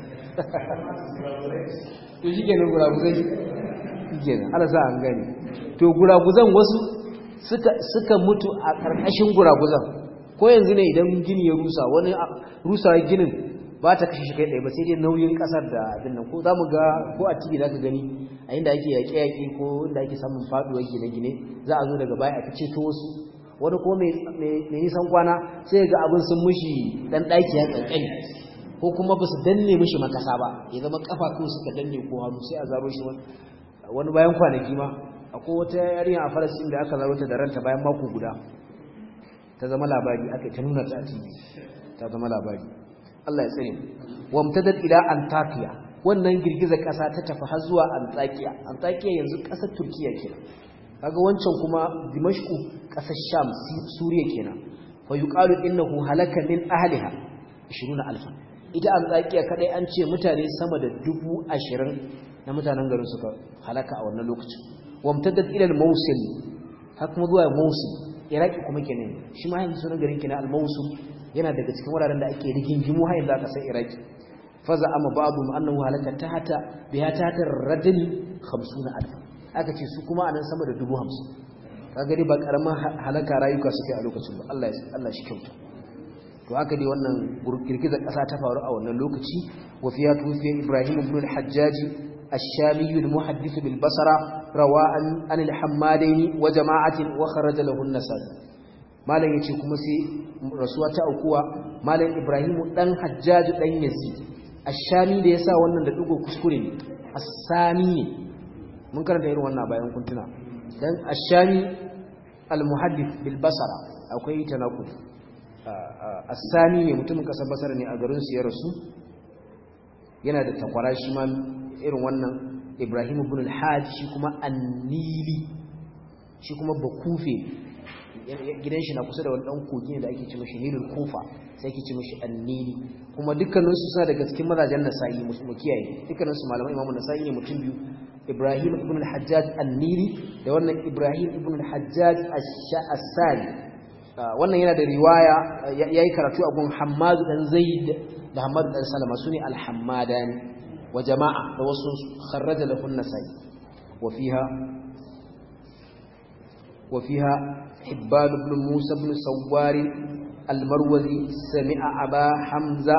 to shi kenan guraguzai shi kenan ala sa an gani to guraguzan wasu suka mutu a ƙarƙashin guraguzan ko yanzu ne idan gini ya rusa wani rusa ginin ba ta kashe shi kai ɗaya ba sai dai nauyin ƙasar da abin nan ko za mu ga ko a tv za ka gani a inda ake yaƙe-yaƙe ko inda ake samun faɗuwar gine-gine za a zo daga baya a fice to wasu wani ko mai nisan kwana sai ga abin sun mushi ɗan ɗaki ya ƙanƙani ko kuma ba su danne mishi makasa ba ya zama kafa ko suka danne ko hannu sai a zaro shi wani bayan kwanaki ma akwai wata yarinya a farasin da aka zaro ta da ranta bayan mako guda ta zama labari aka ta nuna ta a tv ta zama labari Allah ya tsare wa mutadad ila antakiya wannan girgizar kasa ta tafi har zuwa antakiya antakiya yanzu kasar turkiya kenan kaga wancan kuma dimashku kasar sham suriya kenan fa yuqalu innahu halaka min ahliha 20000 ita antakiya kadai an ce mutane sama da dubu ashirin na mutanen garin suka halaka a wannan lokacin wa mutadad ila al-mawsil har kuma zuwa mawsil iraki kuma kenan shi ma yanzu sunan garin kenan al-mawsul yana daga cikin wuraren da ake rigingimu har yanzu aka san iraki faza amma babu annahu halaka tahta biha tahta radni 50000 aka ce su kuma anan sama da 50 kaga dai ba karaman halaka rayuka suke a lokacin ba Allah Allah shi kyauta to haka dai wannan girgizar kasa ta faru a wannan lokaci wa fiya tufiya Ibrahim ibn al-Hajjaj الشامي المحدث بالبصرة روى عن الحمادين وجماعة وخرج له النسائي malam yace kuma sai rasuwa ta aukuwa malam Ibrahim dan Hajjaj dan Yazid ash-Shami da yasa wannan da dugo kuskure ne as-Sami ne mun karanta irin wannan bayan kun tuna dan ash-Shami al-muhaddith bil basara akwai tanaqud as-sani ne mutumin kasar basara ne a garin su ya rasu yana da takwara shi ma irin wannan Ibrahim ibn al-Hajj shi kuma an-Nili shi kuma bakufe gidan shi na kusa da wani dan kogi da ake ce mashi Nilul Kufa sai ake ce mashi an-Nili kuma dukkanin su suna daga cikin mazajen Nasa'i mu kiyaye dukkanin su malaman Imam Nasa'i ne mutum biyu Ibrahim ibn al-Hajjaj an-Nili da wannan Ibrahim ibn al-Hajjaj ash-Sha'asani wannan yana da riwaya yayi karatu a gun Hammad dan Zaid da Hammad dan Salama sune al-Hammadani wa jama'a da wasu kharraja lahu an-Nasa'i wa fiha wa fiha Hibban ibn Musa ibn Sawwar al-Marwazi sami'a Aba Hamza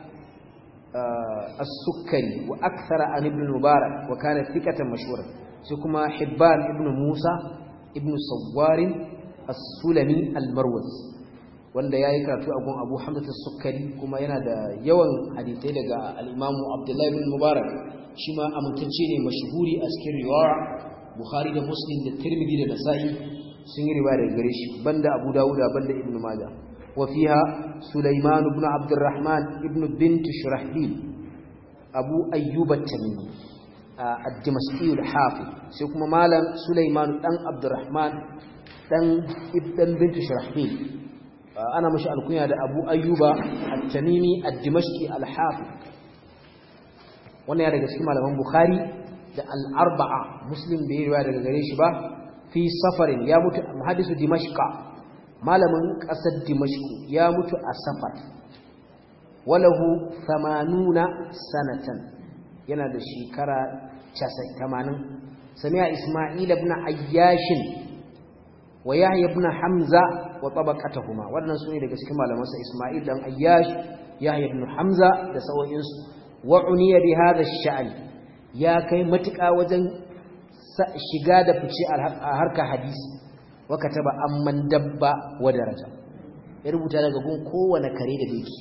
السكري وأكثر عن ابن المبارك وكان ثقة مشهورا سيكما حبان ابن موسى ابن صوار السلمي المروز wanda yayi karatu a gun Abu Hamza as-Sukkari kuma yana da yawan hadisai daga al-Imam Abdullah ibn Mubarak shi ma amintacce ne mashhuri a cikin riwaya Bukhari da Muslim da Tirmidhi da Nasa'i sun yi riwaya daga gare shi banda Abu Dawud banda Ibn Majah وفيها سليمان بن عبد الرحمن ابن بنت شرحبيل أبو أيوب التميمي الدمشقي الحافظ سيكون مالا سليمان بن عبد الرحمن ابن بنت شرحبيل أنا مش الكنيا أبو أيوب التميمي الدمشقي الحافظ wannan ya daga cikin malaman Bukhari da al-arba'a Muslim bai riwaya daga gare shi ba fi safarin ya mutu muhaddisu Dimashqa malamin ƙasar dimashku ya mutu a safar walahu samanuna sanatan yana da shekara 80 sami'a isma'il ibn ayyashin wa yahya ibn hamza wa tabaqatuhuma wannan sune daga cikin malaman sa isma'il dan ayyash yahya ibn hamza da sawoyinsu wa uniya bi hadha ash-sha'n ya kai matuƙa wajen shiga da fice a harkar hadisi waka taba amman dabba wa daraja ya rubuta daga gun kowane kare da doki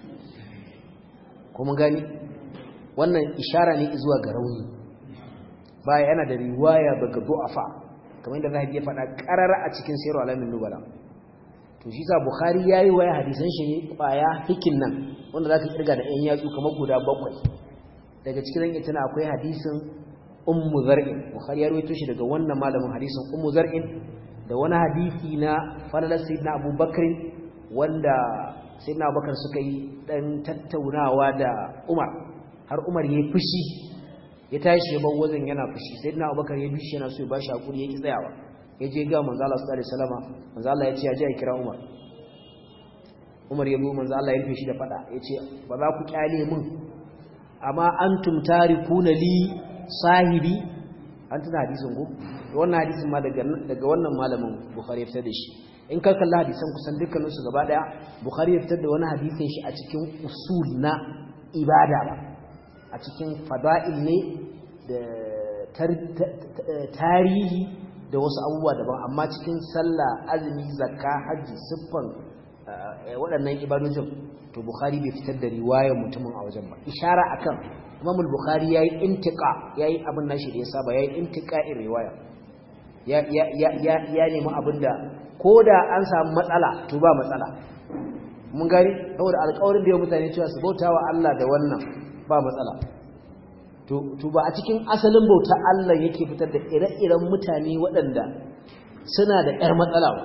kuma gani wannan ishara ne zuwa ga rauni baya yana da riwaya daga du'afa kamar yadda zahabi ya faɗa ƙarara a cikin sayarwa alamin nubala to shi sa bukhari yayi waya hadisan shi ne kwaya hikin nan wanda zaka kirga da ɗan yatsu kamar guda bakwai daga cikin zan tana akwai hadisin ummu zar'in bukhari ya rawaito shi daga wannan malamin hadisin ummu zar'in da wani hadisi na falalar sayyidina abubakar wanda sayyidina abubakar suka yi dan tattaunawa da umar har umar ya fushi ya tashi ya bar wajen yana fushi sayyidina abubakar ya bishi yana so ya bashi hakuri ya ki tsayawa ya je ga manzo Allah sallallahu alaihi wasallam manzo Allah ya ce ya je ya kira umar umar ya zo manzo Allah ya rufe shi da fada ya ce ba za ku kyale min amma antum tarikuna li sahibi an tuna hadisin ko wannan hadisin ma daga daga wannan malamin bukhari ya fitar da shi in ka kalla hadisan kusan dukkanin su gaba daya bukhari ya fitar da wani hadisin shi a cikin usul na ibada ba a cikin fada'il ne da tarihi da wasu abubuwa daban amma cikin sallah azumi zakka haji siffan waɗannan ibadojin to bukhari bai fitar da riwayar mutumin a wajen ba ishara akan imam al-bukhari yayi intiqa yayi abin nashi da ya saba yayi intiqa'in riwaya ya ya ya ya nemi abinda koda an samu matsala to ba matsala mun gani saboda alƙawarin da ya mutane cewa su bautawa Allah da wannan ba matsala to to ba a cikin asalin bauta Allah yake fitar da ire-iren mutane waɗanda suna da ƴar matsala ba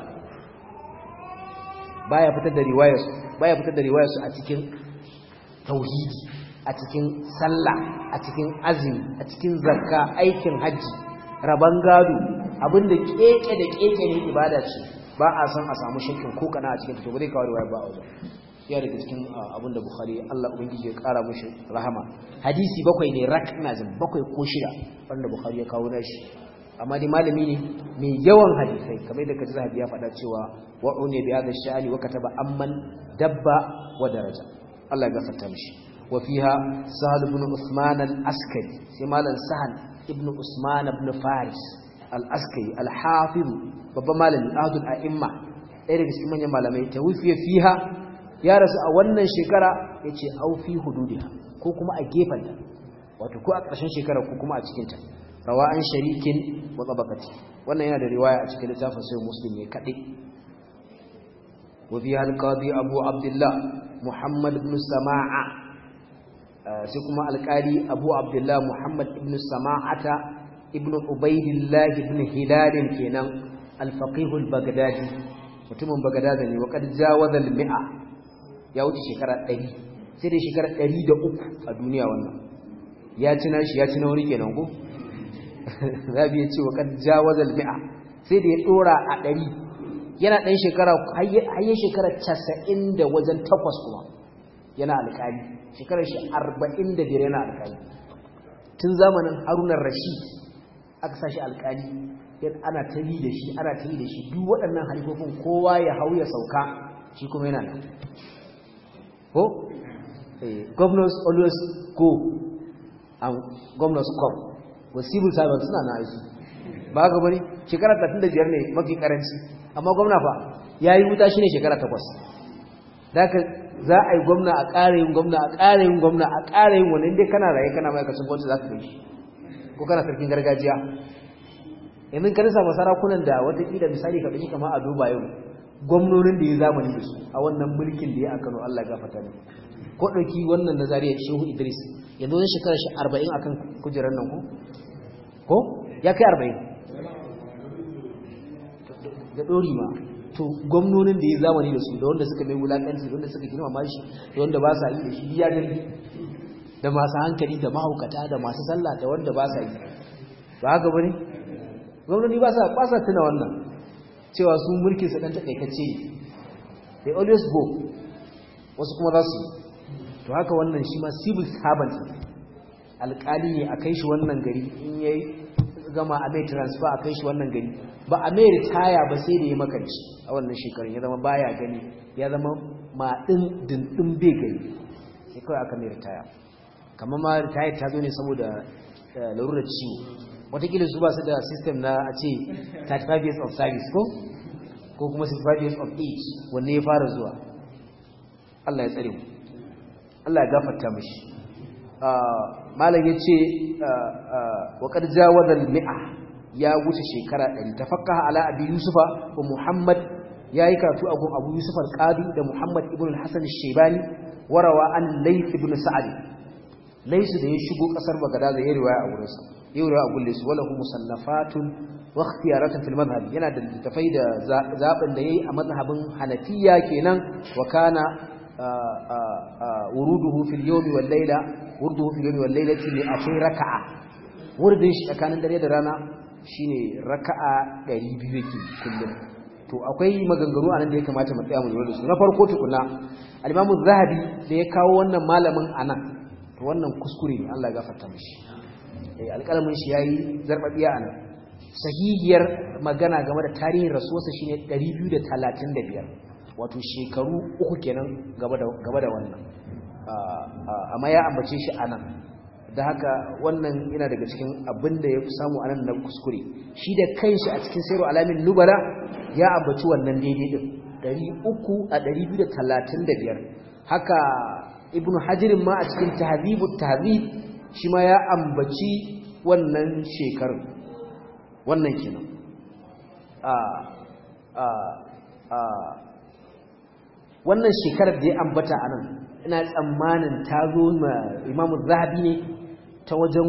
baya fitar da riwayarsu baya fitar da riwayarsu a cikin tauhidi a cikin sallah a cikin azumi a cikin zakka aikin haji raban gado abinda keke da keke ne ibada ce ba a san a samu shakkin ko kana a cikin to ba zai kawo riwaya ba a wajen ya daga cikin abinda bukhari Allah ubangiji ya kara mishi rahama hadisi bakwai ne rak ina jin bakwai ko shida wanda bukhari ya kawo nashi amma dai malami ne mai yawan hadisai kamar yadda kaji zahabi ya faɗa cewa wa'u ne bi hadha sha'ani wa kataba amman dabba wa daraja Allah ya gafarta mishi wa fiha sahal ibn usman al-askari sai malam sahal ibn usman ibn faris al-askari al-hafiz babban malami ahadul a'imma ɗaya daga cikin manyan malamai tawfiya fiha ya rasu a wannan shekara yace au fi hududiha ko kuma a gefen wato ko a ƙarshen shekara ko kuma a cikin ta rawa an sharikin wa tabaqati wannan yana da riwaya a cikin littafin sai muslim ne kadai wa fi al-qadi abu abdullah muhammad ibn sama'a sai kuma alƙali abu abdullah muhammad ibn sama'ata ibn ubaidillah ibn hilal kenan al-faqih al-baghdadi mutumin baghdad ne wa qad jawaza al-mi'a ya wuce shekara 100 sai dai shekara 103 a duniya wannan ya ci nashi ya ci na wuri kenan ko zabi ya ce wa qad jawaza al-mi'a sai da ya dora a 100 yana dan shekara hayye shekara 90 da wajen takwas kuma yana alƙali shekarar shi 45 yana alƙali tun zamanin Harunar Rashid aka sashi alƙali ana ta yi da shi ana ta yi da shi duk waɗannan halifofin kowa ya hau ya sauka shi kuma yana nan ko governors always go and governors come wa civil servants suna na aiki ba ga bari shekara 35 ne mafi karanci amma gwamna fa yayi wuta shine shekara 8 daga za a yi gwamna a ƙara yin gwamna a ƙara yin gwamna a ƙara yin wani inda kana raye kana ma'aikacin gwamnati za ka kai shi ko kana sarkin gargajiya yanzu ka rasa masarakunan da watakila misali ka ɗauki kama a duba yau gwamnonin da ya zamani da su a wannan mulkin da ya a kano allah gafata ne ko ɗauki wannan na zariya shehu idris yanzu wani shekarar shi arba'in akan kujerar nan ko ko ya kai arba'in da ɗori ma to gwamnonin da ya zamani da su da wanda suka mai wulaƙanci da wanda suka girmama shi da wanda ba sa yi da shi ya gani da masu hankali da mahaukata da masu sallah da wanda ba sa yi ba haka bane gwamnati ba sa ba sa tuna wannan cewa su mulkin su dan takaitacce ne they always go wasu kuma za su to haka wannan shi ma civil servant alƙali ne a kai shi wannan gari in yayi gama a mai transfer a kai shi wannan gari ba a mai ritaya ba sai da ya makanci a wannan shekarun ya zama baya gani ya zama maɗin dindin bai gani sai kawai aka mai ritaya kamar ma ritaya ta zo ne saboda larurar ciwo watakila su ba su da system na a ce 35 years of service ko ko kuma 65 years of age wanne ya fara zuwa Allah ya tsare mu Allah ya gafarta mishi malam ya ce wa qad jawaza al-mi'a ya wuce shekara 100 tafakkaha ala abi yusufa wa muhammad yayi karatu a gun abu yusuf al-qadi da muhammad ibn al-hasan al-shaybani warawa an layth ibn sa'd layth da ya shigo kasar bagada da ya riwaya a wurinsa ya riwaya a gulle su walahu musallafatun wa ikhtiyaratun fil madhhab yana da tafai da zaben da yayi a mazhabin hanafiya kenan wa kana wuruduhu fil yawmi wal layla wuruduhu fil yawmi wal laylati li akai raka'a wurdin shi tsakanin dare da rana shine raka'a 200 yake kullum to akwai maganganu anan da ya kamata mu tsaya mu lura da su na farko tukuna al-Imam zahabi da ya kawo wannan malamin anan to wannan kuskure ne Allah ya gafarta mishi eh alƙalamin shi yayi zarbabiya anan sahihiyar magana game da tarihin rasuwarsa shine 235 wato shekaru uku kenan gaba da gaba da wannan amma ya ambace shi anan da haka wannan yana daga cikin abin da ya fi samu anan na kuskure shi da kanshi a cikin sayarwa alamin nubala ya ambaci wannan daidai din 300 a 235 haka ibnu hajirin ma a cikin tahzibut tahzib shi ma ya ambaci wannan shekarun wannan kenan a a a wannan shekarar da ya ambata anan ina tsammanin ta zo ma imamu zahabi ne ta wajen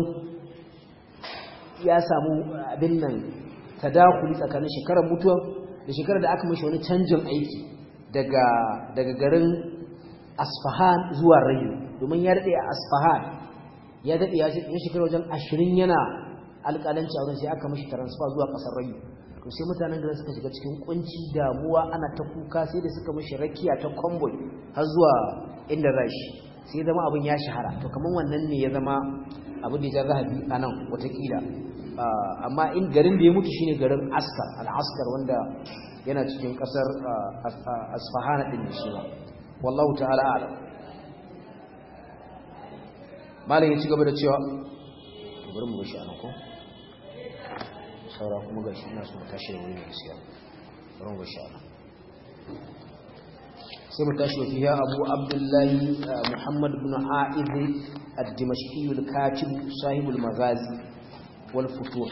ya samu abin nan tadakuli tsakanin shekarar mutuwa da shekarar da aka mashi wani canjin aiki daga daga garin asfahan zuwa rayu domin ya daɗe a asfahan ya daɗe ya shekara wajen ashirin yana alƙalanci a wurin sai aka mashi transfer zuwa ƙasar rayu to sai mutanen garin suka shiga cikin kunci damuwa ana ta kuka sai da suka mashi rakiya ta convoy har zuwa inda rashi sai zama abin ya shahara to kamar wannan ne ya zama abin da ya zahabi a nan watakila amma in garin da ya mutu shine garin askar al-askar wanda yana cikin kasar asfahana din shi ba wallahu ta'ala a'lam malam ya ci gaba da cewa to bari mu gashi anan ko saura kuma gashi ina so tashi da wuri ne gaskiya bari mu gashi anan sai mu tashi wa fiya abu abdullahi muhammad ibn a'id ad-dimashqi al-katib sahib al-maghazi wal futuh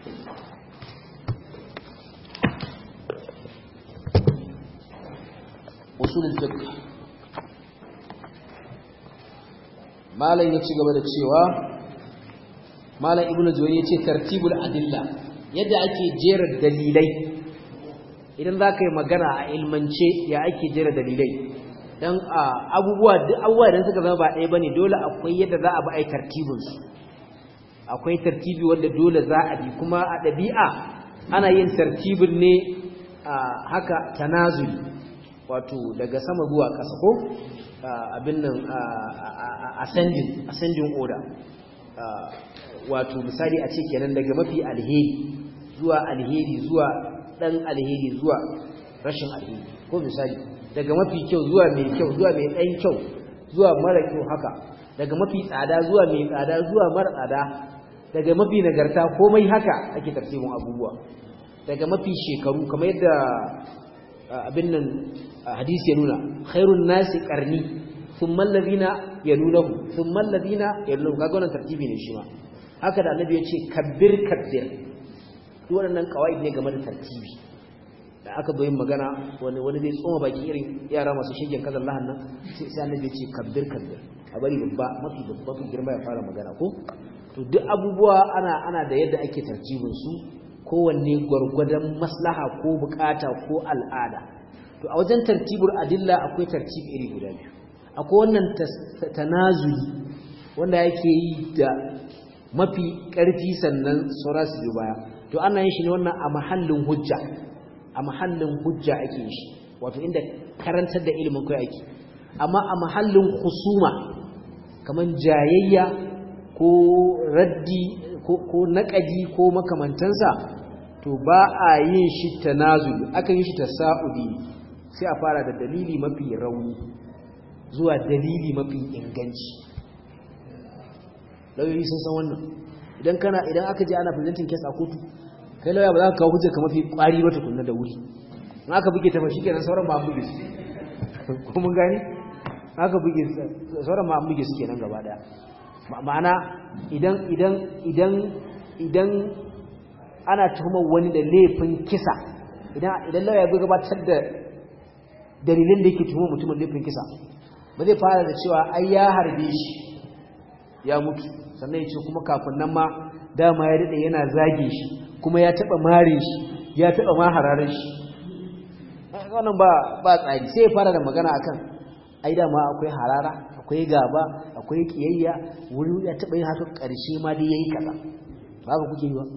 usul al-fiqh malam ya ci gaba da cewa malam ibnu juwayni ya ce tartibul adilla yadda ake jera dalilai idan za ka yi magana a ilmance ya ake jera dalilai don abubuwa duk abubuwa idan suka zama ba ɗaya ba ne dole akwai yadda za a bi a yi tartibinsu akwai tartibi wanda dole za a bi kuma a ɗabi'a ana yin tartibin ne haka tanazuli wato daga sama zuwa ƙasa ko abin nan ascending ascending order wato misali a ce kenan daga mafi alheri zuwa alheri zuwa dan alheri zuwa rashin alheri ko misali daga mafi kyau zuwa mai kyau zuwa mai dan kyau zuwa mara kyau haka daga mafi tsada zuwa mai tsada zuwa mara tsada daga mafi nagarta komai haka ake tafsirin abubuwa daga mafi shekaru kamar yadda abin nan hadisi ya nuna khairun nasi qarni thumma alladhina yalunahu thumma alladhina yalunahu kaga wannan tartibi ne shi ma haka da annabi ya ce kabbir kabbir duk waɗannan kawai ne game da tartibi da aka zo yin magana wani wani zai tsoma baki irin yara masu shigen kazan lahan nan sai annabi ya ce kabbir kabbir a bari babba mafi babba fi girma ya fara magana ko to duk abubuwa ana ana da yadda ake tartibin su kowanne gwargwadon maslaha ko bukata ko al'ada to a wajen tartibul adilla akwai tartib iri guda biyu akwai wannan tanazuli wanda yake yi da mafi ƙarfi sannan saura su biyu baya to ana yin shi ne wannan a mahallin hujja a mahallin hujja ake yin shi wato inda karantar da ilimin kai ake amma a mahallin husuma kamar jayayya ko raddi ko naƙadi ko makamantansa to ba a yin shi tanazuli akan yi shi tasa'udi sai a fara da dalili mafi rauni zuwa dalili mafi inganci lauyoyi sun san wannan idan kana idan aka je ana presenting case a kotu kai lauya ba za ka kawo hujjar ka mafi kwari ba tukunna da wuri in aka buge ta fa shikenan sauran ba an buge su ko mun gani aka buge sauran ma an buge su kenan gaba daya ma'ana idan idan idan idan ana tuhumar wani da laifin kisa idan idan lauya ya gabatar da dalilin da yake tuhumar mutumin laifin kisa ba zai fara da cewa ai ya harbe shi ya mutu sannan ya ce kuma kafin nan ma dama ya daɗe yana zage shi kuma ya taɓa mare shi ya taɓa ma hararar shi wannan ba ba tsari sai ya fara da magana akan ai dama akwai harara akwai gaba akwai kiyayya wuri ya taɓa yin haka ƙarshe ma dai yayi kaza ba ka kuke yi ba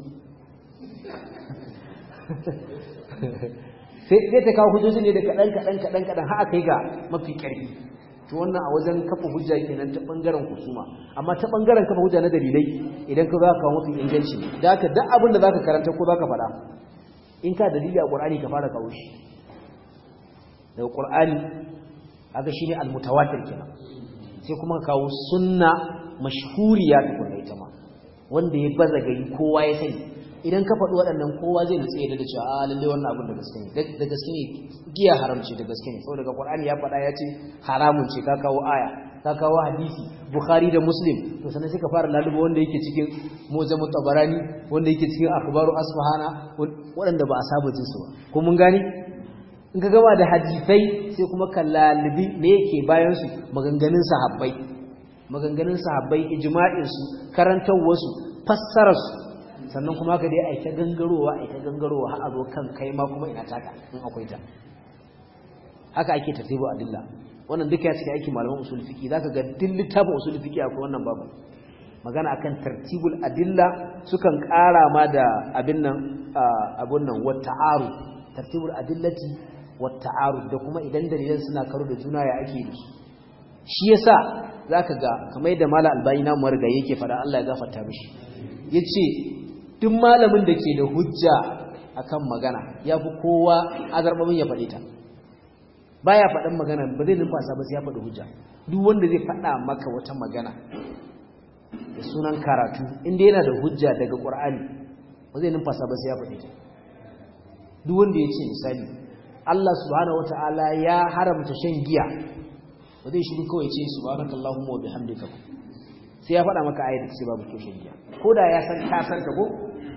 sai ta kawo hujjoji ne da kaɗan kaɗan kaɗan kaɗan har aka yi ga mafi ƙarfi to wannan a wajen kafa hujja kenan ta bangaren kusuma amma ta bangaren kafa hujja na dalilai idan ka zaka kawo mafi inganci da haka duk abin da zaka karanta ko zaka faɗa in ka dalili a Qur'ani ka fara kawo shi daga Qur'ani haka shine al-mutawatir kenan sai kuma ka kawo sunna mashhuriya ta kuma ita ma wanda ya baza gari kowa ya sani idan ka faɗi waɗannan kowa zai nutse ya da cewa a lalle wannan abin da gaske ne da gaske ne giya haramci da gaske ne saboda Qur'ani ya faɗa ya ce haramun ce ka kawo aya ka kawo hadisi Bukhari da Muslim to sannan sai ka fara lalubo wanda yake cikin Mu'jamut Tabarani wanda yake cikin Akhbaru Asfahana waɗanda ba a saba jin su ba ko mun gane in ka gama da hadisai sai kuma ka lalubi me yake bayan su maganganun sahabbai maganganun sahabbai ijma'in su karantawar su fassarar su sannan kuma ka dai a ta gangarowa a ta gangarowa har a zo kan kai ma kuma ina taka in akwai ta haka ake tartibu adilla wannan duka ya cikin aikin malaman usul fiqi zaka ga duk littafin usul fiqi akwai wannan babu magana akan tartibul adilla sukan ƙara ma da abin nan abun nan wa ta'aru tartibul adillati wa ta'aru da kuma idan dalilan suna karo da juna ya ake yi shi yasa zaka ga kamar yadda mala albani na mu riga yake fada Allah ya gafarta mishi yace duk malamin da ke da hujja akan magana ya fi kowa azarbabin ya faɗi ta baya faɗin magana ba zai numfasa ba sai ya faɗi hujja duk wanda zai faɗa maka wata magana da sunan karatu inda yana da hujja daga ƙur'ani ba zai numfasa ba sai ya faɗi ta duk wanda ya ce misali Allah subhanahu wata'ala ya haramta shan giya ba zai shiru kawai ce subhanakallahumma wa bihamdika sai ya faɗa maka ayat da ce babu kyau shan giya ko da ya san ka san ta ko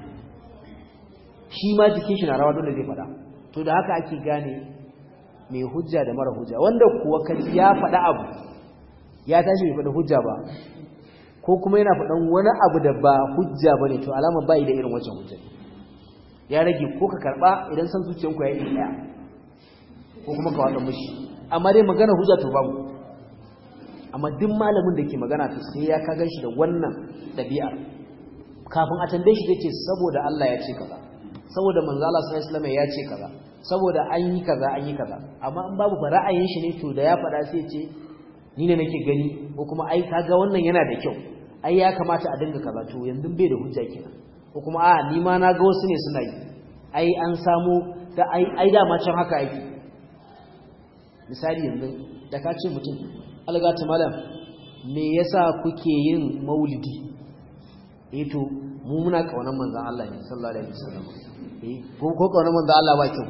shi ma jikin shi na rawa dole zai faɗa to da haka ake gane mai hujja da mara hujja wanda kuwa kaji ya faɗa abu ya tashi bai faɗa hujja ba ko kuma yana faɗan wani abu da ba hujja ba ne to alama ba da irin wancan hujja ya rage ko ka karɓa idan san zuciyanku ya yi ɗaya ko kuma ka watsa mushi amma dai magana hujja to babu amma duk malamin da ke magana to sai ya ka gan shi da wannan ɗabi'ar kafin a tambaye shi zai ce saboda Allah ya ce kaza saboda manzo Allah sallallahu alaihi ya ce kaza saboda an yi kaza an yi kaza amma in babu ba ra'ayin shi ne to da ya faɗa sai ce ni ne nake gani ko kuma ai kaga wannan yana da kyau ai ya kamata a dinga kaza to yanzu bai da hujja kenan ko kuma a ni ma na ga wasu ne suna yi ai an samu da ai ai da ma can haka yake misali yanzu da ka ce mutum algata malam me yasa kuke yin maulidi eh to mu muna kaunar manzon Allah ne sallallahu alaihi wasallam eh ko ko kaunar manzon Allah ba kyau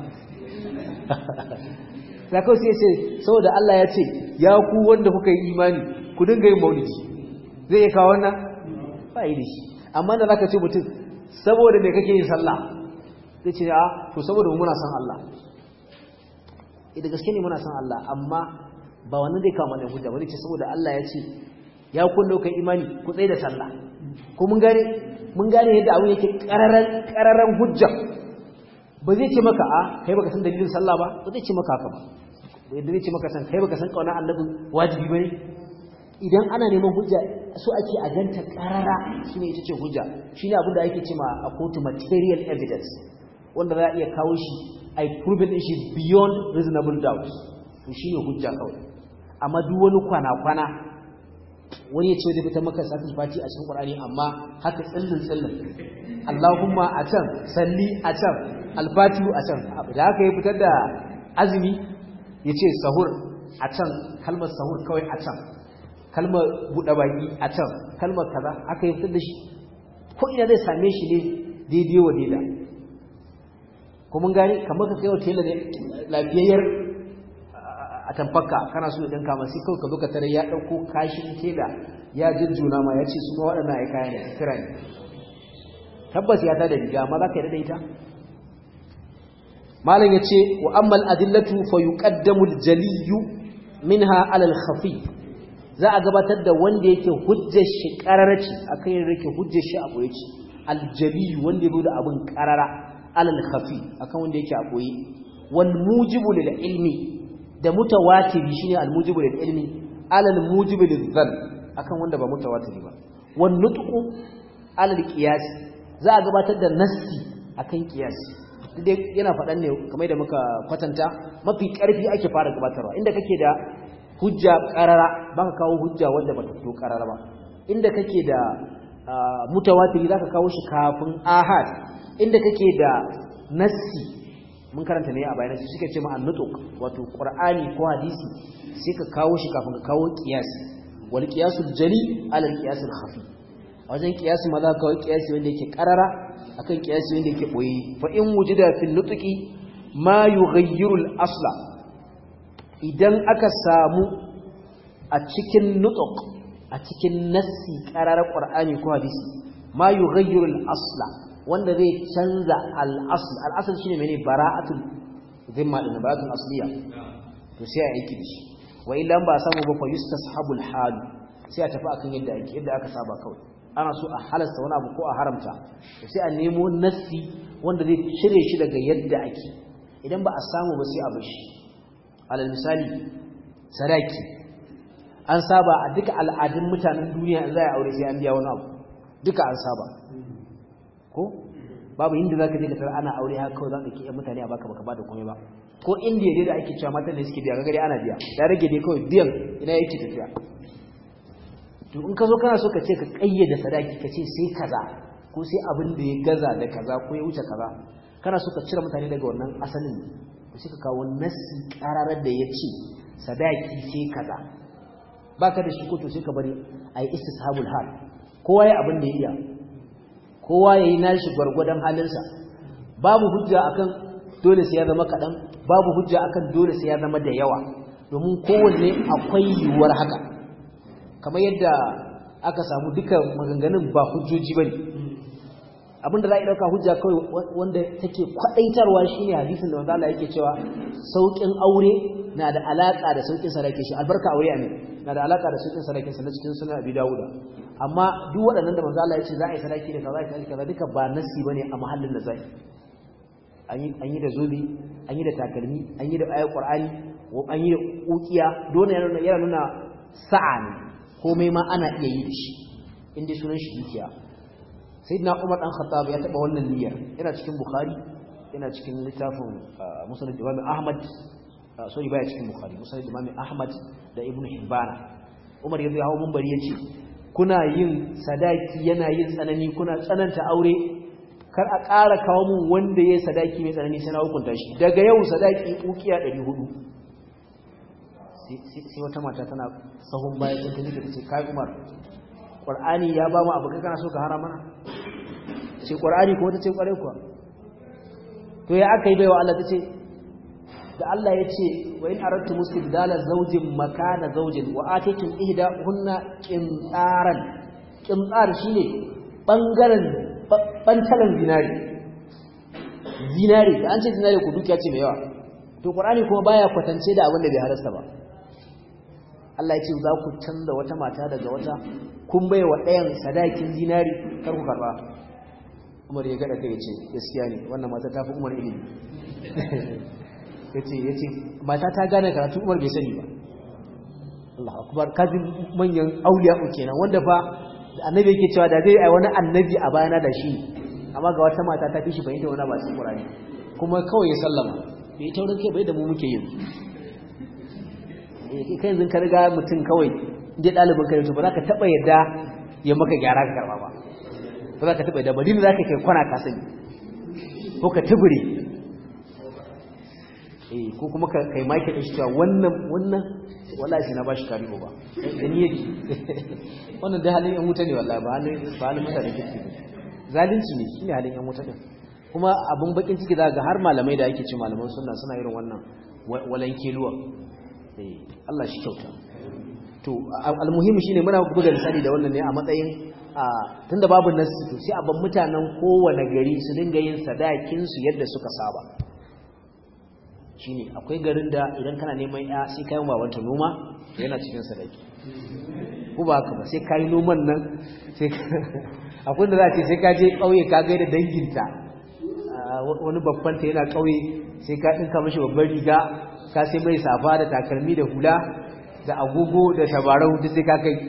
sai kawai sai ce saboda Allah ya ce ya ku wanda kuka yi imani ku dinga yin maulidi zai iya kawo wannan ba yi da shi amma da zaka ce mutum saboda me kake yin sallah zai ce a to saboda mu muna son Allah idan gaske ne muna son Allah amma ba wannan zai kawo mana hujja bane ce saboda Allah ya ce ya kullo kai imani ku tsaye da sallah ko mun gane mun gane yadda abu yake kararan kararan hujja ba zai ce maka a kai baka san dalilin sallah ba ba zai ce maka haka ba yadda zai ce maka san kai baka san kauna annabi wajibi bane idan ana neman hujja so ake a ganta karara shine ita ce hujja shine abin da ake cewa a kotu material evidence wanda za a iya kawo shi ai proven shi beyond reasonable doubt to shine hujja kawai amma duk wani kwana kwana wani ya ce da fitar maka sakin fati a cikin Qur'ani amma haka tsillin tsillin Allahumma a can salli a can alfatihu a can da haka ya fitar da azumi ya ce sahur a can kalmar sahur kawai a can kalmar buɗe baki a can kalmar kaza haka ya fitar da shi ko ina zai same shi ne daidai wa daida ko mun gani kamar ka kai wa tela ne lafiyayyar a tamfaka kana so ɗin kama sai kawai ka zo ka tare ya ɗauko kashin tela ya jujjuna ma ya ce su ma waɗannan ai kaya ne kira ne tabbas ya tada riga amma za ka yi da ita malam ya ce wa ammal adillatu fa yuqaddamu al-jaliyyu minha ala al-khafi za a gabatar da wanda yake hujjar shi qararci akan yin rike hujjar shi a boye al-jaliyyu wanda ya da abin qarara ala al-khafi akan wanda yake a boye wal mujibu lil ilmi da mutawatiri shine al-mujibu lil ilmi ala al-mujibu lil dhann akan wanda ba mutawatiri ba wan nutqu ala al-qiyas za a gabatar da nassi akan qiyasi dai yana faɗan ne kamar da muka kwatanta mafi ƙarfi ake fara gabatarwa inda kake da hujja ƙarara ba ka kawo hujja wanda ba ta fito ƙarara ba inda kake da mutawatiri za ka kawo shi kafin ahad inda kake da nassi mun karanta ne a bayan shi suka ce ma annutuk wato qur'ani ko hadisi sai ka kawo shi kafin ka kawo qiyasi wal qiyasul jali ala al qiyasul khafi wajen qiyasi ma za ka kawo qiyasi wanda yake ƙarara akan kiyasi wanda yake boye fa in wujida fil nutqi ma yughayyiru al asla idan aka samu a cikin nutq a cikin nassi qarar qur'ani ko hadisi ma yughayyiru al asla wanda zai canza al asl al asl shine mene bara'atul dhimma din bara'atul asliya to sai a aiki dashi wa illa ba samu ba fa yustashabul hal sai a tafi akan yadda ake yadda aka saba kawai ana so a halasta wani abu ko a haramta sai a nemo nassi wanda zai cire shi daga yadda ake idan ba a samu ba sai a bashi alal misali sadaki an saba a duka al'adun mutanen duniya in za a aure sai an biya wani abu duka an saba ko babu inda za ka je ka tarar ana aure haka kawai za ka kiyan mutane a baka baka ba da komai ba ko indiya dai da ake cewa matan da suke biya ga gari ana biya ya rage dai kawai biyan ina yake tafiya to in ka zo kana so ka ce ka kayyade sadaki ka ce sai kaza ko sai abin da ya gaza da kaza ko ya wuce kaza kana so ka cire mutane daga wannan asalin to sai ka kawo nasi kararar da ya ce sadaki sai kaza baka da shi ko to sai ka bari a yi istishabul hal kowa ya abin da ya iya kowa ya yi nashi gwargwadon halinsa babu hujja akan dole sai ya zama kaɗan babu hujja akan dole sai ya zama da yawa domin kowanne akwai yiwuwar haka kamar yadda aka samu duka maganganun ba hujjoji bane abinda za a ɗauka hujja kawai wanda take kwaɗaitarwa shine hadisin da manzo Allah yake cewa sauƙin aure na da alaƙa da sauƙin sadaki shi albarka aure amin na da alaƙa da sauƙin sadakin sa na cikin sunan Abi Dawud amma duk waɗannan da manzo Allah ya ce za a yi sadaki da kaza kaza kaza duka ba nasi bane a mahallin da zai an yi an yi da zobi an yi da takalmi an yi da ayat Qur'ani an yi da ukiya dole yana yana nuna sa'a ne komai ma ana iya yi da shi inda sunan shi dukiya sayyidina Umar dan Khattab ya taba wannan niyyar yana cikin Bukhari yana cikin littafin Musnad Imam Ahmad sorry baya cikin Bukhari Musnad Imam Ahmad da Ibn Hibban Umar ya zo hawo munbari yace kuna yin sadaki yana yin tsanani kuna tsananta aure kar a ƙara kawo mun wanda yayi sadaki mai tsanani sai na hukunta shi daga yau sadaki ukiya 400 sai wata mata tana sahun baya ta tafi ta ce kai Umar Qur'ani ya ba mu abu kai kana so ka hara mana ce Qur'ani ko ta ce kware kuwa to ya aka yi baiwa Allah ta ce da Allah ya ce wa in aradtu mustibdala zawjin makana zawjin wa atitum ihda hunna qintaran qintar shine bangaren bantalan zinari zinari da an ce zinari ku dukiya ce mai yawa to Qur'ani kuma baya kwatance da abin da bai halasta ba Allah ya ce za ku canza wata mata daga wata kun bai wa ɗayan sadakin zinari kar ku karba Umar ya gada kai ya ce gaskiya ne wannan mata ta fi Umar ilimi yace yace mata ta gane karatu Umar bai sani ba Allah akbar kaji manyan auliya kenan wanda fa annabi yake cewa da zai ai wani annabi a bayana da shi amma ga wata mata ta fi shi fahimta wani ba cikin Qur'ani kuma kawai ya sallama bai taurin kai bai da mu muke yin kai yanzu ka riga mutum kawai inda ɗalibin kai to ba za ka taɓa yadda ya maka gyara ka karɓa ba ba za ka taɓa yadda ba dini za ka kai kwana ka sani ko ka tubure eh ko kuma ka kai maki da shi cewa wannan wannan wallahi sai na bashi karibo ba da ni yake wannan da halin yan wuta ne wallahi ba halin ba halin mutane kirki ba zalunci ne shine halin yan wuta din kuma abun bakin ciki za ga har malamai da ake ce malaman sunna suna irin wannan walan keluwa eh Allah shi kyauta to almuhimi shine muna buga misali da wannan ne a matsayin tunda babu nasu to sai a ban mutanen kowane gari su dinga yin sadakin su yadda suka saba shine akwai garin da idan kana neman ya sai kai babanta noma yana cikin sadaki ko ba haka ba sai kai noman nan sai akwai da za ce sai ka je kauye ka gaida danginta wani babban ta yana kauye sai ka dinka mishi babban riga ka sai mai safa da takalmi da hula da agogo da tabarau duk sai ka kai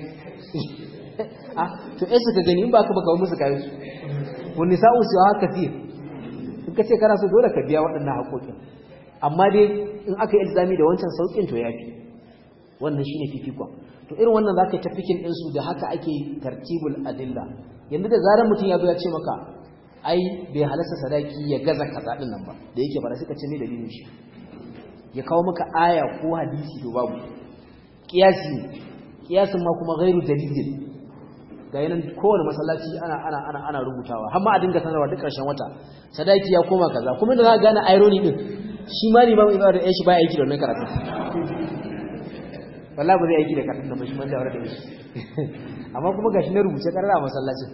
ah to eh suka gani in ba ka baka musu kayan su wani sa'u su haka kasir in ka ce kana so dole ka biya waɗannan haƙoƙin amma dai in aka yi ilzami da wancan sauƙin to yafi wannan shine fifikon to irin wannan zaka yi tafikin ɗinsu da haka ake tartibul adilla yanzu da zarar mutum ya zo ya ce maka ai bai halasta sadaki ya gaza kaza din nan ba da yake fara suka ce ne dalilin shi ya kawo maka aya ko hadisi to babu kiyasi kiyasin ma kuma ghairu dalilin ga yanan kowane masallaci ana ana ana ana rubutawa har ma a dinga sanarwa duk ƙarshen wata sadaki ya koma kaza kuma da za ka gane irony din shi ma ne ba mai ba da shi ba aiki da wannan karatu wallahi ba zai aiki da karatun da ba shi man da aure da shi amma kuma gashi na rubuce karara a masallacin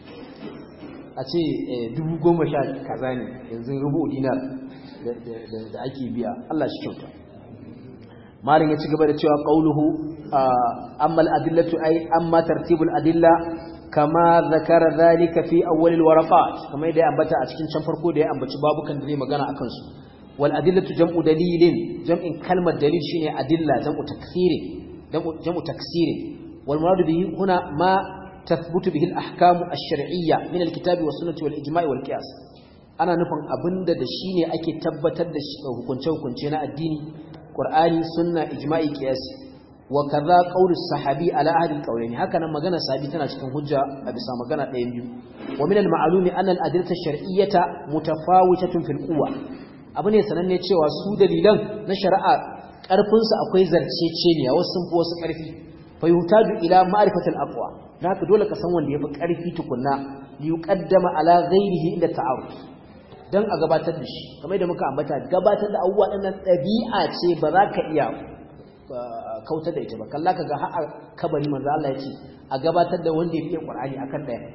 a ce dubu goma sha kaza ne yanzu rubu dinar da ake biya Allah shi kyauta malin ya ci gaba da cewa qauluhu amma al-adillatu ay amma tartibul adilla kama zakara zalika fi awwal al-waraqat kamar da ya ambata a cikin can farko da ya ambaci babukan da zai magana akan su wal adillatu jam'u dalilin jam'in kalmar dalil shine adilla jam'u taksirin jam'u taksirin wal muradu bihi huna ma tathbutu bihi al-ahkamu ash-shar'iyya min al-kitabi was-sunnati wal-ijma'i wal-qiyas ana nufin abinda da shine ake tabbatar da hukunce-hukunce na addini Qur'ani sunna ijma'i qiyasi wa kaza qaulus sahabi ala ahli alqawlaini haka nan magana sahabi tana cikin hujja a bisa magana ɗayan biyu wa min alma'lumi anna al-adillata shar'iyyata mutafawitatun fil quwwa abu ne sananne cewa su dalilan na shari'a karfin su akwai zarceceniya wasu sun fi wasu karfi fa yuhtaju ila ma'rifatil aqwa haka dole ka san wanda yafi karfi tukunna li yuqaddama ala ghairihi inda ta'aruf dan a gabatar da shi kamar da muka ambata gabatar da abubuwa ɗin ɗabi'a ce ba za ka iya kautar da ita ba kalla kaga har kabari manzo Allah ya ce a gabatar da wanda ya fiye Qur'ani akan daya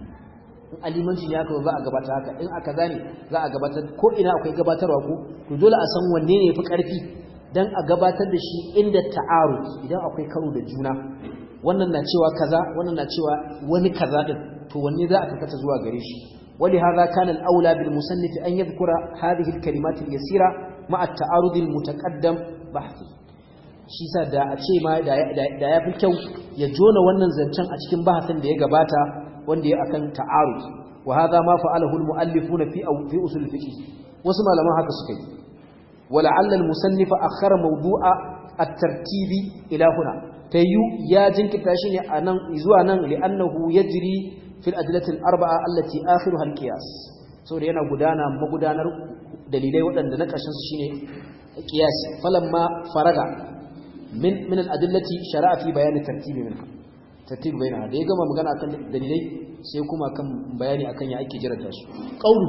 in alimanci ne aka za a gabatar haka in aka zane za a gabatar ko ina akwai gabatarwa ko to dole a san wanne ne yafi karfi dan a gabatar da shi inda ta'arud idan akwai karo da juna wannan na cewa kaza wannan na cewa wani kaza din to wanne za a karkata zuwa gare shi ولهذا كان الأولى بالمصنف أن يذكر هذه الكلمات اليسيرة مع التعارض المتقدم بحثه shi sa da a ce ma da ya fi kyau ya jona wannan zancen a cikin bahasin da ya gabata wanda ya akan ta'arud wa hadha ma fa'alahu al-mu'allifuna fi fi usul fiqh wasu malaman haka suka yi wala'alla al-musannifa akhara mawdu'a at-tartibi ila huna tayyu ya jinkita shi ne anan zuwa nan li'annahu yajri fil adillatil arba'a allati akhiruha al-qiyas saboda yana gudana magudanar dalilai waɗanda na ƙarshen su shine qiyas falamma faraga min min al-adillati shara'a fi bayan tartibi minha tartibi bainaha da ya gama magana akan dalilai sai kuma kan bayani akan ya ake jiranta su qawlu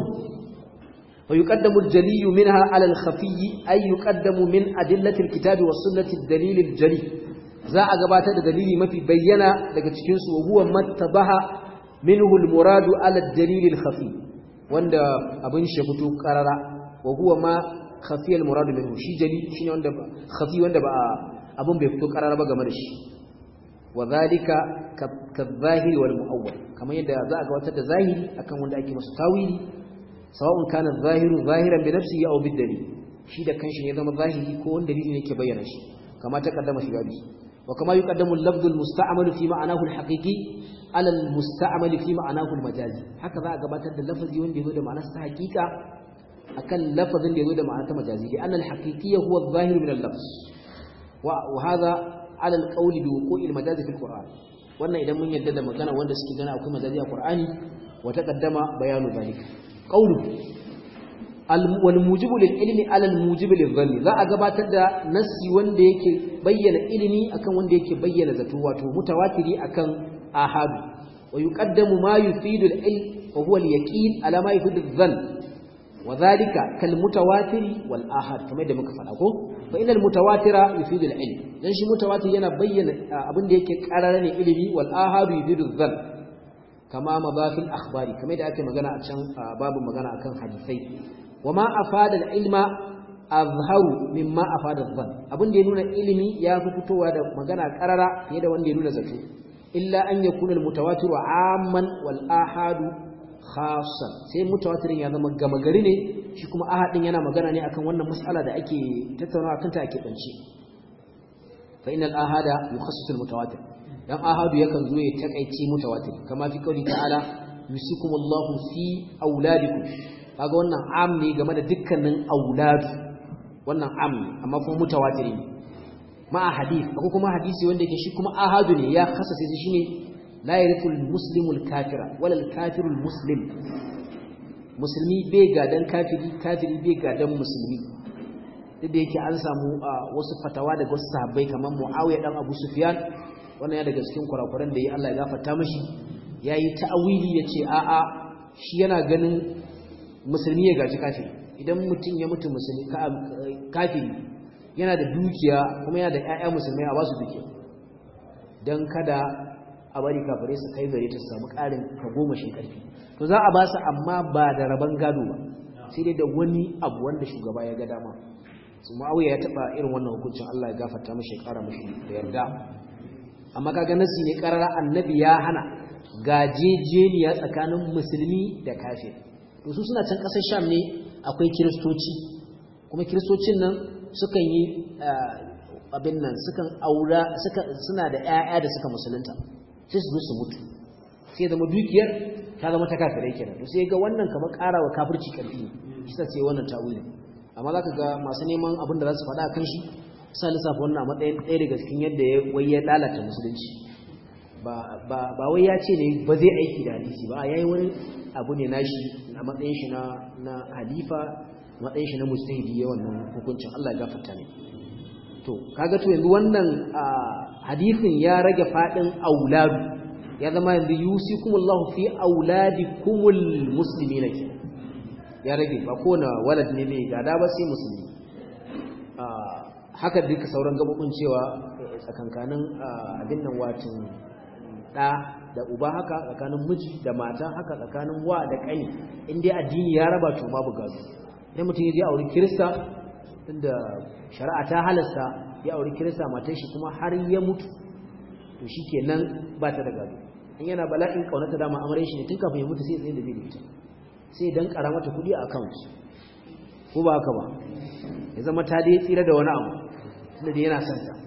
wa yuqaddamu al-jali minha 'ala al-khafi ay yuqaddamu min adillati al-kitabi was-sunnati ad-dalil al-jali za a gabatar da dalili mafi bayyana daga cikin su huwa mattabaha minhu al-murad 'ala ad-dalil al-khafi wanda abin shi fito karara wa huwa ma khafi al-murad minhu shi jali shine wanda khafi wanda ba abin bai fito karara ba game da shi wa zalika kadh-zahiri wal mu'awwal kamar yadda za a gabatar da zahiri akan wanda ake masa tawili sawa'un kana zahiru zahiran bi nafsihi aw bid dalil shi da kanshi ne zama zahiri ko wanda dalili yake bayyana shi kama ta kaddama shi gabi wa kama yuqaddamu al-lafdhu al-musta'mal fi ma'anahu al-haqiqi ala al-musta'mal fi ma'anahu al-majazi haka za a gabatar da lafazi wanda yazo da ma'anar sa haqiqa akan lafazin da yazo da ma'anar ta majazi li anna al-haqiqiyya huwa adh-dhahir min al-lafz wa hadha ala al-qawli bi wuqu'i al-majazi fi al-qur'an wannan idan mun yadda da magana wanda suke gana akwai majazi a qur'ani wa taqaddama bayanu dhalika qawlu wal mujibu lil ilmi ala al mujibu lil dhanni za a gabatar da nassi wanda yake bayyana ilimi akan wanda yake bayyana zato wato mutawatiri akan ahadu wa yuqaddamu ma yufidu al ilm wa huwa al yaqin ala ma yufidu al dhann wa dhalika kal mutawatiri wal ahad kamar da muka faɗa ko fa inal mutawatira yufidu al ilm dan shi mutawatir yana bayyana abin da yake karara ne ilimi wal ahadu yufidu al dhann kama mabafil akhbari kamar da ake magana a can babu magana akan hadisai wama afada al-ilma azharu mimma afada dhann abin da ya nuna ilimi ya fi fitowa da magana karara fiye da wanda ya nuna zato illa an yakuna al-mutawatir amman wal ahadu khassan sai mutawatirin ya zama gama gari ne shi kuma ahadin yana magana ne akan wannan mas'ala da ake tattaunawa kanta ake dance fa innal ahada yukhassisu al-mutawatir dan ahadu yakan zo ya takaice mutawatir kama fi kauli ta'ala yusikumullahu fi auladikum kaga wannan am ne game da dukkanin auladu wannan am ne amma kuma mutawatir ne ma hadith ko kuma hadisi wanda yake shi kuma ahadu ne ya kasance shi shine la yarithul muslimul kafira wala al kafirul muslim musulmi bai gadan kafiri kafiri bai gadan musulmi duk da yake an samu wasu fatawa daga wasu sahabbai kamar Muawiya dan Abu Sufyan wannan ya daga cikin kurakuran da ya Allah ya gafarta mashi yayi ta'awili yace a'a shi yana ganin musulmi ya gaji kafiri idan mutum ya mutu musulmi kafiri yana da dukiya kuma yana da ƴaƴa musulmai a basu dukiya dan kada a bari kafirai su kai gare ta samu ƙarin goma shi ƙarfi to za a ba su amma ba da raban gado ba sai dai da wani abu wanda shugaba ya ga dama su ma'auya ya taɓa irin wannan hukuncin Allah ya gafarta mashi ya ƙara mashi da yarda amma kaga nasi ne karara annabi ya hana gajejeniya tsakanin musulmi da kafir to su suna can kasar sham ne akwai kiristoci kuma kiristocin nan sukan yi abin nan sukan aura suna da ƴaƴa da suka musulunta sai su zo su mutu sai zama dukiyar ta zama ta kafirai kenan to sai ga wannan kamar karawa kafirci karfi shi sai wannan tawili amma zaka ga masu neman abin da za su faɗa kan shi sa lissafa wannan a matsayin ɗaya daga cikin yadda ya wai ya lalata musulunci ba wai ya ce ne ba zai aiki da hadisi ba ya yi wani abu ne nashi a matsayin shi na halifa matsayin shi na mustahidi ya wannan hukuncin Allah ya gafarta ne to kaga to yanzu wannan hadisin ya rage fadin auladu ya zama yanzu yusikumullahu fi auladikumul muslimina ke ya rage ba kowane walad ne mai gada ba sai musulmi haka duka sauran gabobin cewa tsakankanin abin nan watin da da uba haka tsakanin miji da mata haka tsakanin wa da kani in dai addini ya raba to babu gado idan mutum ya je aure kirista tunda shari'a ta halasta ya aure kirista matar shi kuma har ya mutu to shikenan ba ta da gado in yana bala'in kaunata dama amare shi ne tun kafin ya mutu sai tsaye da bai da ita sai dan kara mata kudi a account ko ba haka ba ya zama ta dai tsira da wani abu tunda dai yana son ta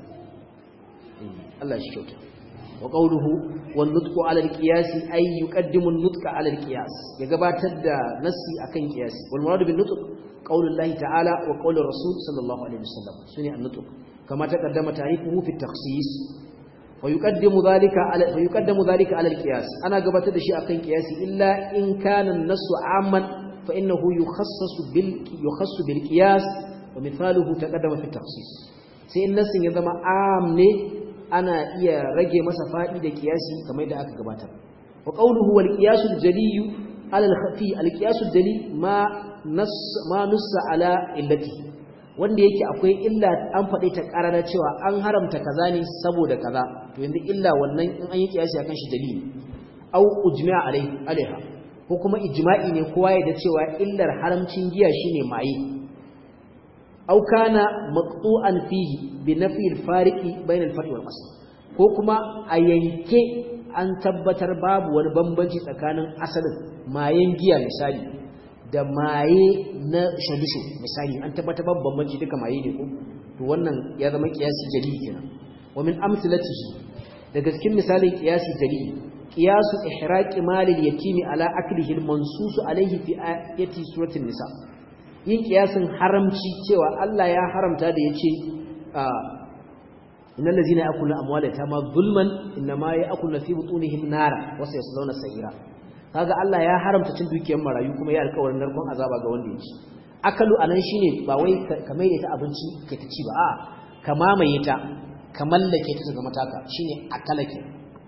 Allah shi kyauta wa qawluhu wan nutqu ala al-qiyas ay yuqaddimu an-nutqa ala al-qiyas ya gabatar da nassi akan qiyasi wal murad bin nutq qawlullahi ta'ala wa qawlu rasul sallallahu alaihi wasallam sune an-nutq kama taqaddama ta'rifuhu fi at-takhsis fa yuqaddimu dhalika ala fa yuqaddamu dhalika ala al-qiyas ana gabatar da shi akan qiyasi illa in kana an-nassu 'amman fa innahu yukhassasu bil yukhassu bil qiyas wa mithaluhu taqaddama fi at-takhsis sai in nassin ya zama am ne ana iya rage masa faɗi da kiyasi kamar da aka gabatar wa qawluhu wal qiyasul jaliyu ala al khafi al qiyasul jali ma nas ma nussa ala illati wanda yake akwai illa an faɗe ta karara cewa an haramta kaza ne saboda kaza to yanzu illa wannan in an yi kiyasi akan shi dalili au ujma' alai alaiha ko kuma ijma'i ne kowa ya da cewa illar haramcin giya shine maye أو كان مقطوعا فيه بنفي الفارق بين الفرع والأصل ko kuma a yanke an tabbatar babu wani bambanci tsakanin asalin mayen giya misali da maye na shadushu misali an tabbatar babu bambanci duka maye ne ko to wannan ya zama kiyasi jali kenan wa min amsalatihi daga cikin misalin kiyasi jali qiyasu ihraqi malil yatimi ala aklihi al-mansus alayhi fi ayati suratul nisa yin kiyasin haramci cewa Allah ya haramta da ya ce innal ladzina ya'kuluna amwala yatama zulman inma ya'kuluna fi butunihim nara wa sayaslawna sa'ira kaga Allah ya haramta cin dukiyar marayu kuma ya alƙawarin narkon azaba ga wanda ya ci akalu anan shine ba wai ka mai da ta abinci kai ta ci ba a ka mamaye ta ka mallake ta daga mataka shine akalake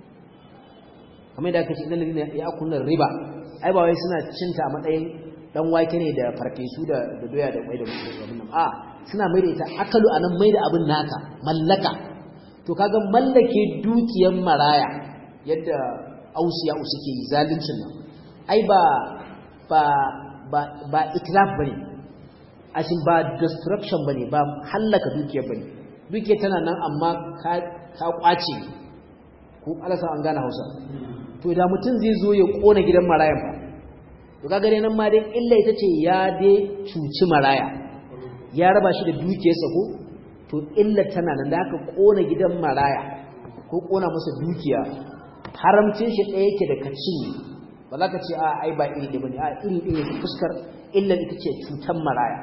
kamar da aka ce innal ladzina ya'kuluna riba ai ba wai suna cinta a matsayin dan wake ne da farfesu da doya da kwai da abin nan a suna mai da ita akalu anan mai da abin naka mallaka to kaga mallake dukiyar maraya yadda ausiya suke yi zaluncin nan ai ba ba ba ba itlaf bane ashin ba destruction bane ba hallaka dukiyar bane dukiyar tana nan amma ka ka kwace ko alasa an gane Hausa to da mutum zai zo ya kona gidan marayan fa to kaga dai nan ma dai illa ita ce ya dai cuci maraya ya raba shi da dukiyarsa ko to illa tana nan da aka kona gidan maraya ko kona masa dukiya haramcin shi ɗaya yake da kaci ba za ka ce a ai ba iri da bane a iri ɗaya yake fuskar illa ita ce cutan maraya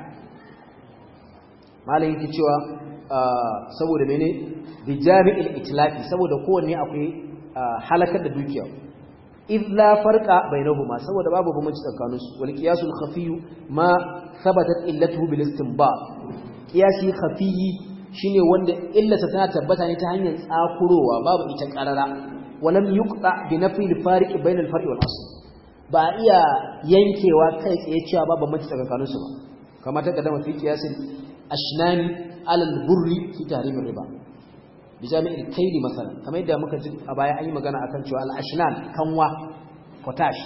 malam yake cewa saboda mene bi jami'il itlafi saboda kowanne akwai halakar da dukiya إذ لا فرق بينهما سوى باب بمجد القانوس والقياس الخفي ما ثبتت إلته بالاستنباط قياسي خفي shine wanda illata tana tabbata ne ta hanyar tsakurowa babu ita karara walam yuqta bi nafi al-fariq bayna al-far'i wal asl ba iya yankewa kai tsaye cewa babu mace tsakanin su ba kamar ta kadama fi qiyasin ashnani ala al-burri fi tahrim riba bi jami'il kayli masalan kamar yadda muka ji a baya an yi magana akan cewa al-ashnan kanwa potash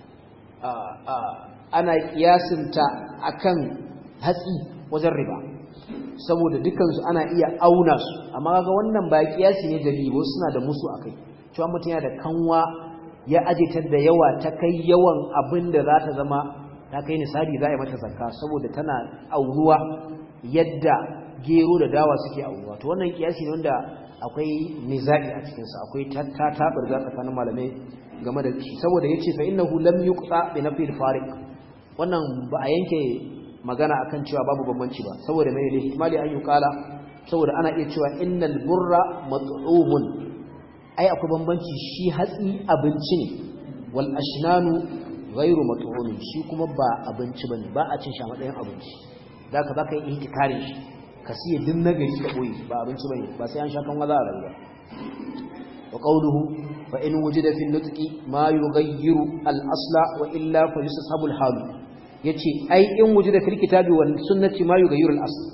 ana kiyasinta akan hatsi wajen riba saboda dukansu ana iya auna su amma kaga wannan ba kiyasi ne dalili suna da musu akai cewa mutum yana da kanwa ya ajitar da yawa ta kai yawan abin da za ta zama ta kai nisabi za a yi mata zakka saboda tana auruwa yadda gero da dawa suke auruwa to wannan kiyasi ne wanda akwai nizai a cikinsa akwai tattaɓar tsakanin malamai game da shi saboda ya ce fa innahu lam yuqta bi nafi al-fariq wannan ba a yanke magana akan cewa babu bambanci ba saboda mai ne ihtimali an yuqala saboda ana iya cewa innal burra mat'umun ai akwai bambanci shi hatsi abinci ne wal ashnanu ghairu mat'umin shi kuma ba abinci bane ba a cin shi a matsayin abinci zaka baka yi ihtikarin shi ka siya din nagari ka boye ba abinci bane ba sai an sha kan waza a rayuwa wa qawluhu fa in wujida fi nutqi ma yughayyiru al asla wa illa fa yusabul halu yace ai in wujida fil kitabi wal sunnati ma yughayyiru al asl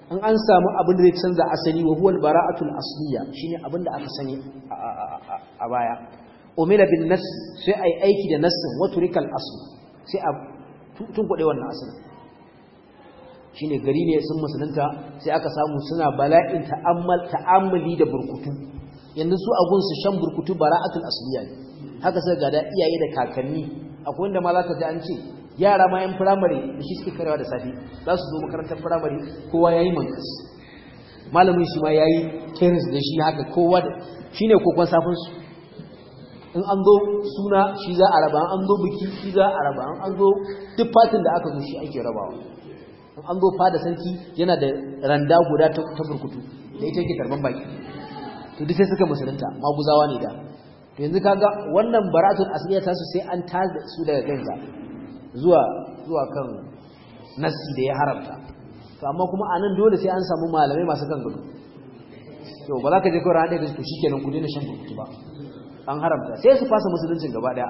in an samu abin da zai canza asali wa huwa al-bara'atul asliya shine abin da aka sani a baya umila bin nass sai ai aiki da nassin wa turikal asl sai a tunkuɗe wannan asalin shine gari ne sun musulunta sai aka samu suna bala'in ta'ammal ta'ammuli da burkutu yanzu su a gunsu shan burkutu bara'atul asliya ne haka sai ga da iyaye da kakanni akwai wanda ma zaka ji an ce yara ma yan firamare da shi suke karewa da safi za su zo makarantar firamare kowa yayi mankas malamin shi ma yayi keris da shi haka kowa da shine kokon safin su in an zo suna shi za a raba an zo biki shi za a raba an zo duk fatin da aka zo shi ake rabawa in an zo fada sarki yana da randa guda ta burkutu da ita yake tarban baki to duk sai suka musulunta maguzawa ne da to yanzu kaga wannan baratul asliya ta su sai an tada su daga kansa zuwa zuwa kan nasi da ya haramta to amma kuma anan dole sai an samu malamai masu kan gudu to ba za ka je kawai haɗe da su shikenan ku daina shan burkutu ba an haramta sai su fasa musuluncin gaba daya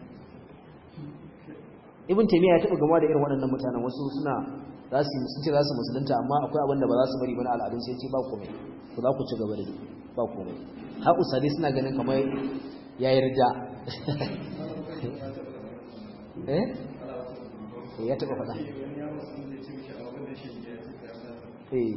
ibn taymiya ya taba gama da irin waɗannan mutanen wasu suna za su sun ce za su musulunta amma akwai abin da ba za su bari ba na al'adun sai ce ba komai ku za ku ci gaba da ba komai har usadi suna ganin kamar ya yarda eh ya taba faɗa eh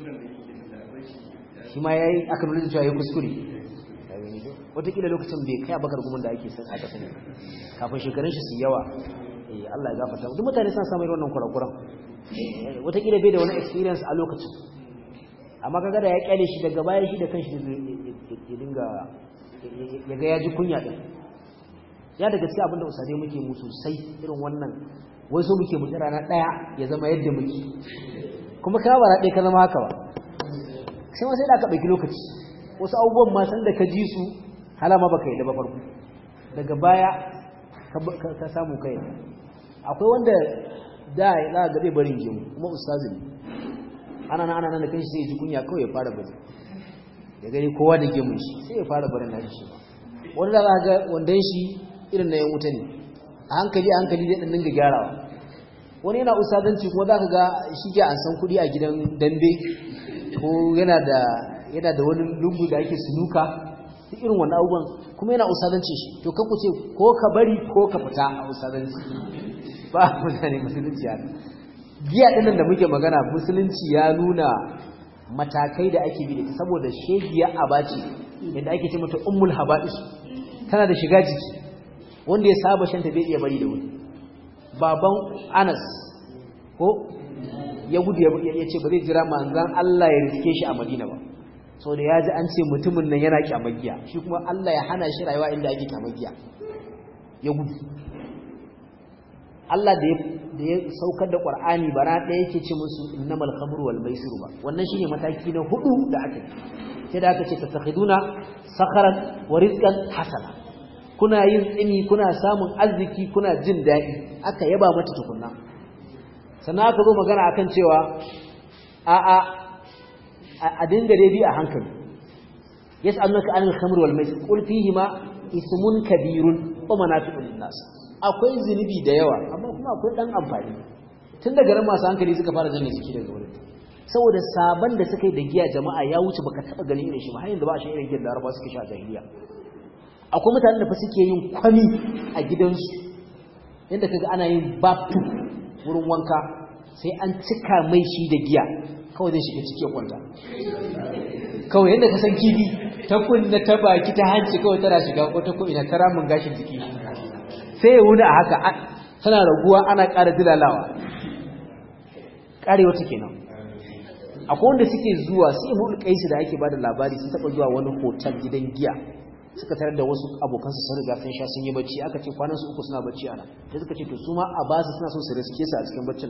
shi ma yayi aka nuna cewa yayi kuskure wataƙila lokacin bai kai abakar gumin da ake san aka sani kafin shekarun shi su yawa eh Allah ya gafarta duk mutane suna samun wannan kurakuran wataƙila bai da wani experience a lokacin amma kaga da ya kyale shi daga baya shi da kanshi ya dinga ya ga ya ji kunya din ya daga cikin abinda usade muke mu sosai irin wannan wai so muke mu rana daya ya zama yadda muke kuma ka ba ɗaya ka zama haka ba sai ma sai da ka ɗauki lokaci wasu abubuwan ma san da ka ji su halama baka yi da ba farko daga baya ka samu kai akwai wanda da ya za ga bai barin gemu kuma ustazi ne ana nan ana nan da kanshi sai ya ji kunya kawai ya fara bari ya gani kowa da gemun shi sai ya fara barin nashi shi wani da za ga wandan shi irin na yan wuta ne a hankali a hankali zai dinga gyarawa wani yana ustazanci kuma za ka ga shi ke an san kuɗi a gidan dambe ko yana da yana da wani lungu da ake sunuka duk irin wannan abubuwan kuma yana ustazanci shi to kan ku ce ko ka bari ko ka fita a ustazanci ba mutane musulunci ya giya ɗinnan da muke magana musulunci ya nuna matakai da ake bi da saboda shegiya abaci yadda ake ce mata ummul haba'is tana da shiga jiki wanda ya saba shanta bai iya bari da wuri baban Anas ko ya gudu ya ce ba zai jira manzan Allah ya riske shi a Madina ba so da ya ji an ce mutumin nan yana kyamagiya shi kuma Allah ya hana shi rayuwa inda ake kyamagiya ya gudu Allah da ya saukar da Qur'ani bara ɗaya yake ce musu innamal khamru wal maisiru ba wannan shine mataki na hudu da aka sai da aka ce tattakhiduna sakharan wa rizqan hasana kuna yin tsimi kuna samun arziki kuna jin daɗi aka yaba mata tukunna sannan aka zo magana akan cewa a a a dinga dai bi a hankali yas'alunaka anil khamri wal maisir qul fihi ma ismun kabirun wa manafi'un lin-nas akwai zunubi da yawa amma kuma akwai dan amfani tun daga ran masu hankali suka fara janne jiki daga wurin saboda saban da suka yi da giya jama'a ya wuce baka taba ganin irin shi ba har yanzu ba a shi irin giya da Laraba suke sha a jahiliya akwai mutanen da fa suke yin kwami a gidansu yadda kaga ana yin baptu wurin wanka sai an cika mai shi da giya kawai zai shiga ciki ya kwanta kawai yadda ka san kifi ta kunna ta baki ta hanci kawai tana shiga ko ta ko ina ta ramin gashin jiki sai ya wuni a haka tana raguwa ana ƙara dilalawa ƙarewa ta kenan akwai wanda suke zuwa sai mu kaisu da ake bada labari sun taɓa zuwa wani hotel gidan giya suka tarar da wasu abokansu sun riga sun sha sun yi bacci aka ce kwanan su uku suna bacci ana sai suka ce to su ma a ba su suna so su riske su a cikin baccin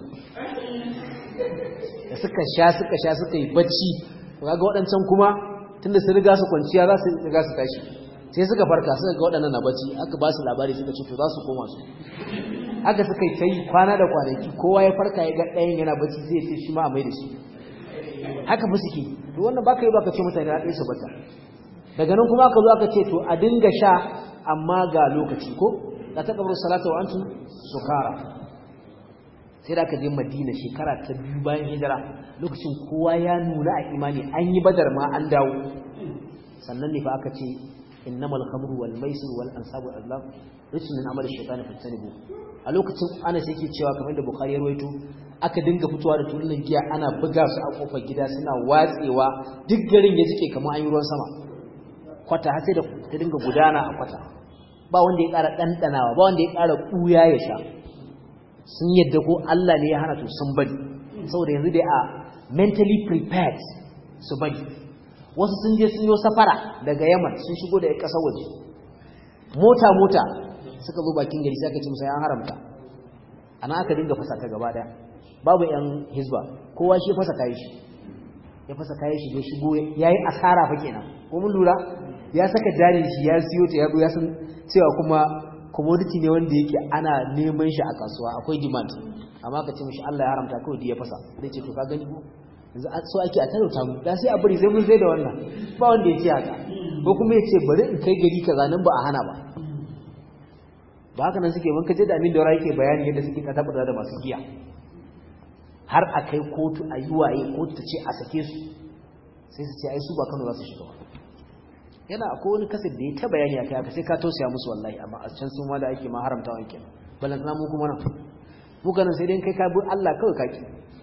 da suka sha suka sha suka yi bacci kaga waɗancan kuma tunda sun riga su kwanciya za su riga su tashi sai suka farka suka ga waɗannan na bacci aka ba su labari suka ce to za su koma su haka suka yi ta yi kwana da kwanaki kowa ya farka ya ga ɗayan yana bacci zai ce shi ma a mai da shi haka fa suke to wannan baka yi baka ce mutane na ɗaya su bata daga nan kuma aka zo aka ce to a dinga sha amma ga lokaci ko la taqbalu salata wa antum sukara sai da aka je madina shekara ta biyu bayan hijira lokacin kowa ya nuna a imani an yi badar ma an dawo sannan ne fa aka ce innamal khamru wal maisir wal ansabu wal azlam rijsun min amali shaytan fajtanibu a lokacin ana sai yake cewa kamar da bukhari ya rawaito aka dinga fitowa da tulunan giya ana buga su a kofar gida suna watsewa duk garin ya jike kamar an yi ruwan sama kwata har sai da ta dinga gudana a kwata ba wanda ya ƙara ɗanɗanawa ba wanda ya ƙara ɓuya ya sha sun yadda ko Allah ne ya hana to sun bari saboda yanzu dai a mentally prepared su bari wasu sun je sun yi safara daga yaman sun shigo da ƙasar waje mota mota suka zo bakin gari sai aka ce musa ya haramta ana aka dinga fasa ta gaba daya babu yan hizba kowa shi fasa kayan shi ya fasa kayan shi ya shigo yayi asara fa kenan ko mun lura ya saka jari shi ya siyo ta ya ya san cewa kuma commodity ne wanda yake ana neman shi a kasuwa akwai demand amma ka ce mishi Allah ya haramta kawai da ya fasa zai ce to ka gani ko yanzu so ake a talauta mu da sai a bari sai mun zai da wannan ba wanda ya ce haka ko kuma ya ce bari in kai gari kaza nan ba a hana ba ba haka nan suke wanka je da amin da yake bayani yadda suke ka tabbata da masu giya har a kai kotu a yi waye kotu ta ce a sake su sai su ce ai su ba Kano za su shiga ba yana akwai wani kasar da ya ta bayani akai haka sai ka tausaya musu wallahi amma a can sun ma da ake ma haramta wanke balantana mu kuma nan mu ganin sai dai kai ka bi Allah kawai kaki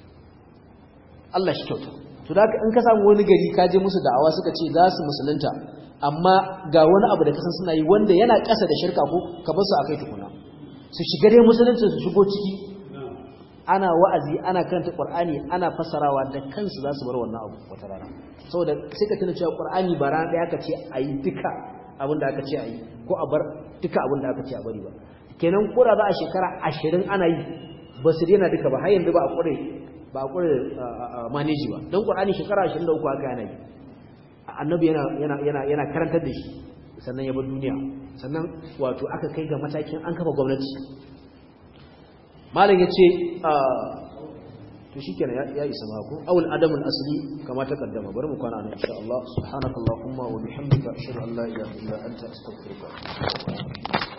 Allah shi kyauta to da in ka samu wani gari ka je musu da'awa suka ce za su musulunta amma ga wani abu da kasan suna yi wanda yana ƙasa da shirka ko ka bar su akai tukuna su shiga dai musulunci su shigo ciki ana wa'azi ana karanta qur'ani ana fasarawa da kansu za su bar wannan abu wata rana saboda sai ka tuna cewa qur'ani ba rana daya aka ce ayi duka abin da aka ce ayi ko a bar duka abin da aka ce a bari ba kenan ko da za a shekara 20 ana yi ba su daina duka ba har yanzu ba a kure ba a kure manage ba don qur'ani shekara 23 aka yana yi annabi yana yana yana yana karantar da shi sannan ya bar duniya sannan wato aka kai ga matakin an kafa gwamnati malam yace to shikenan ya isa mako awul adamul asli kama ta kaddama bari mu kwana nan insha Allah subhanakallahumma wa bihamdika ashhadu an la ilaha illa anta astaghfiruka wa atubu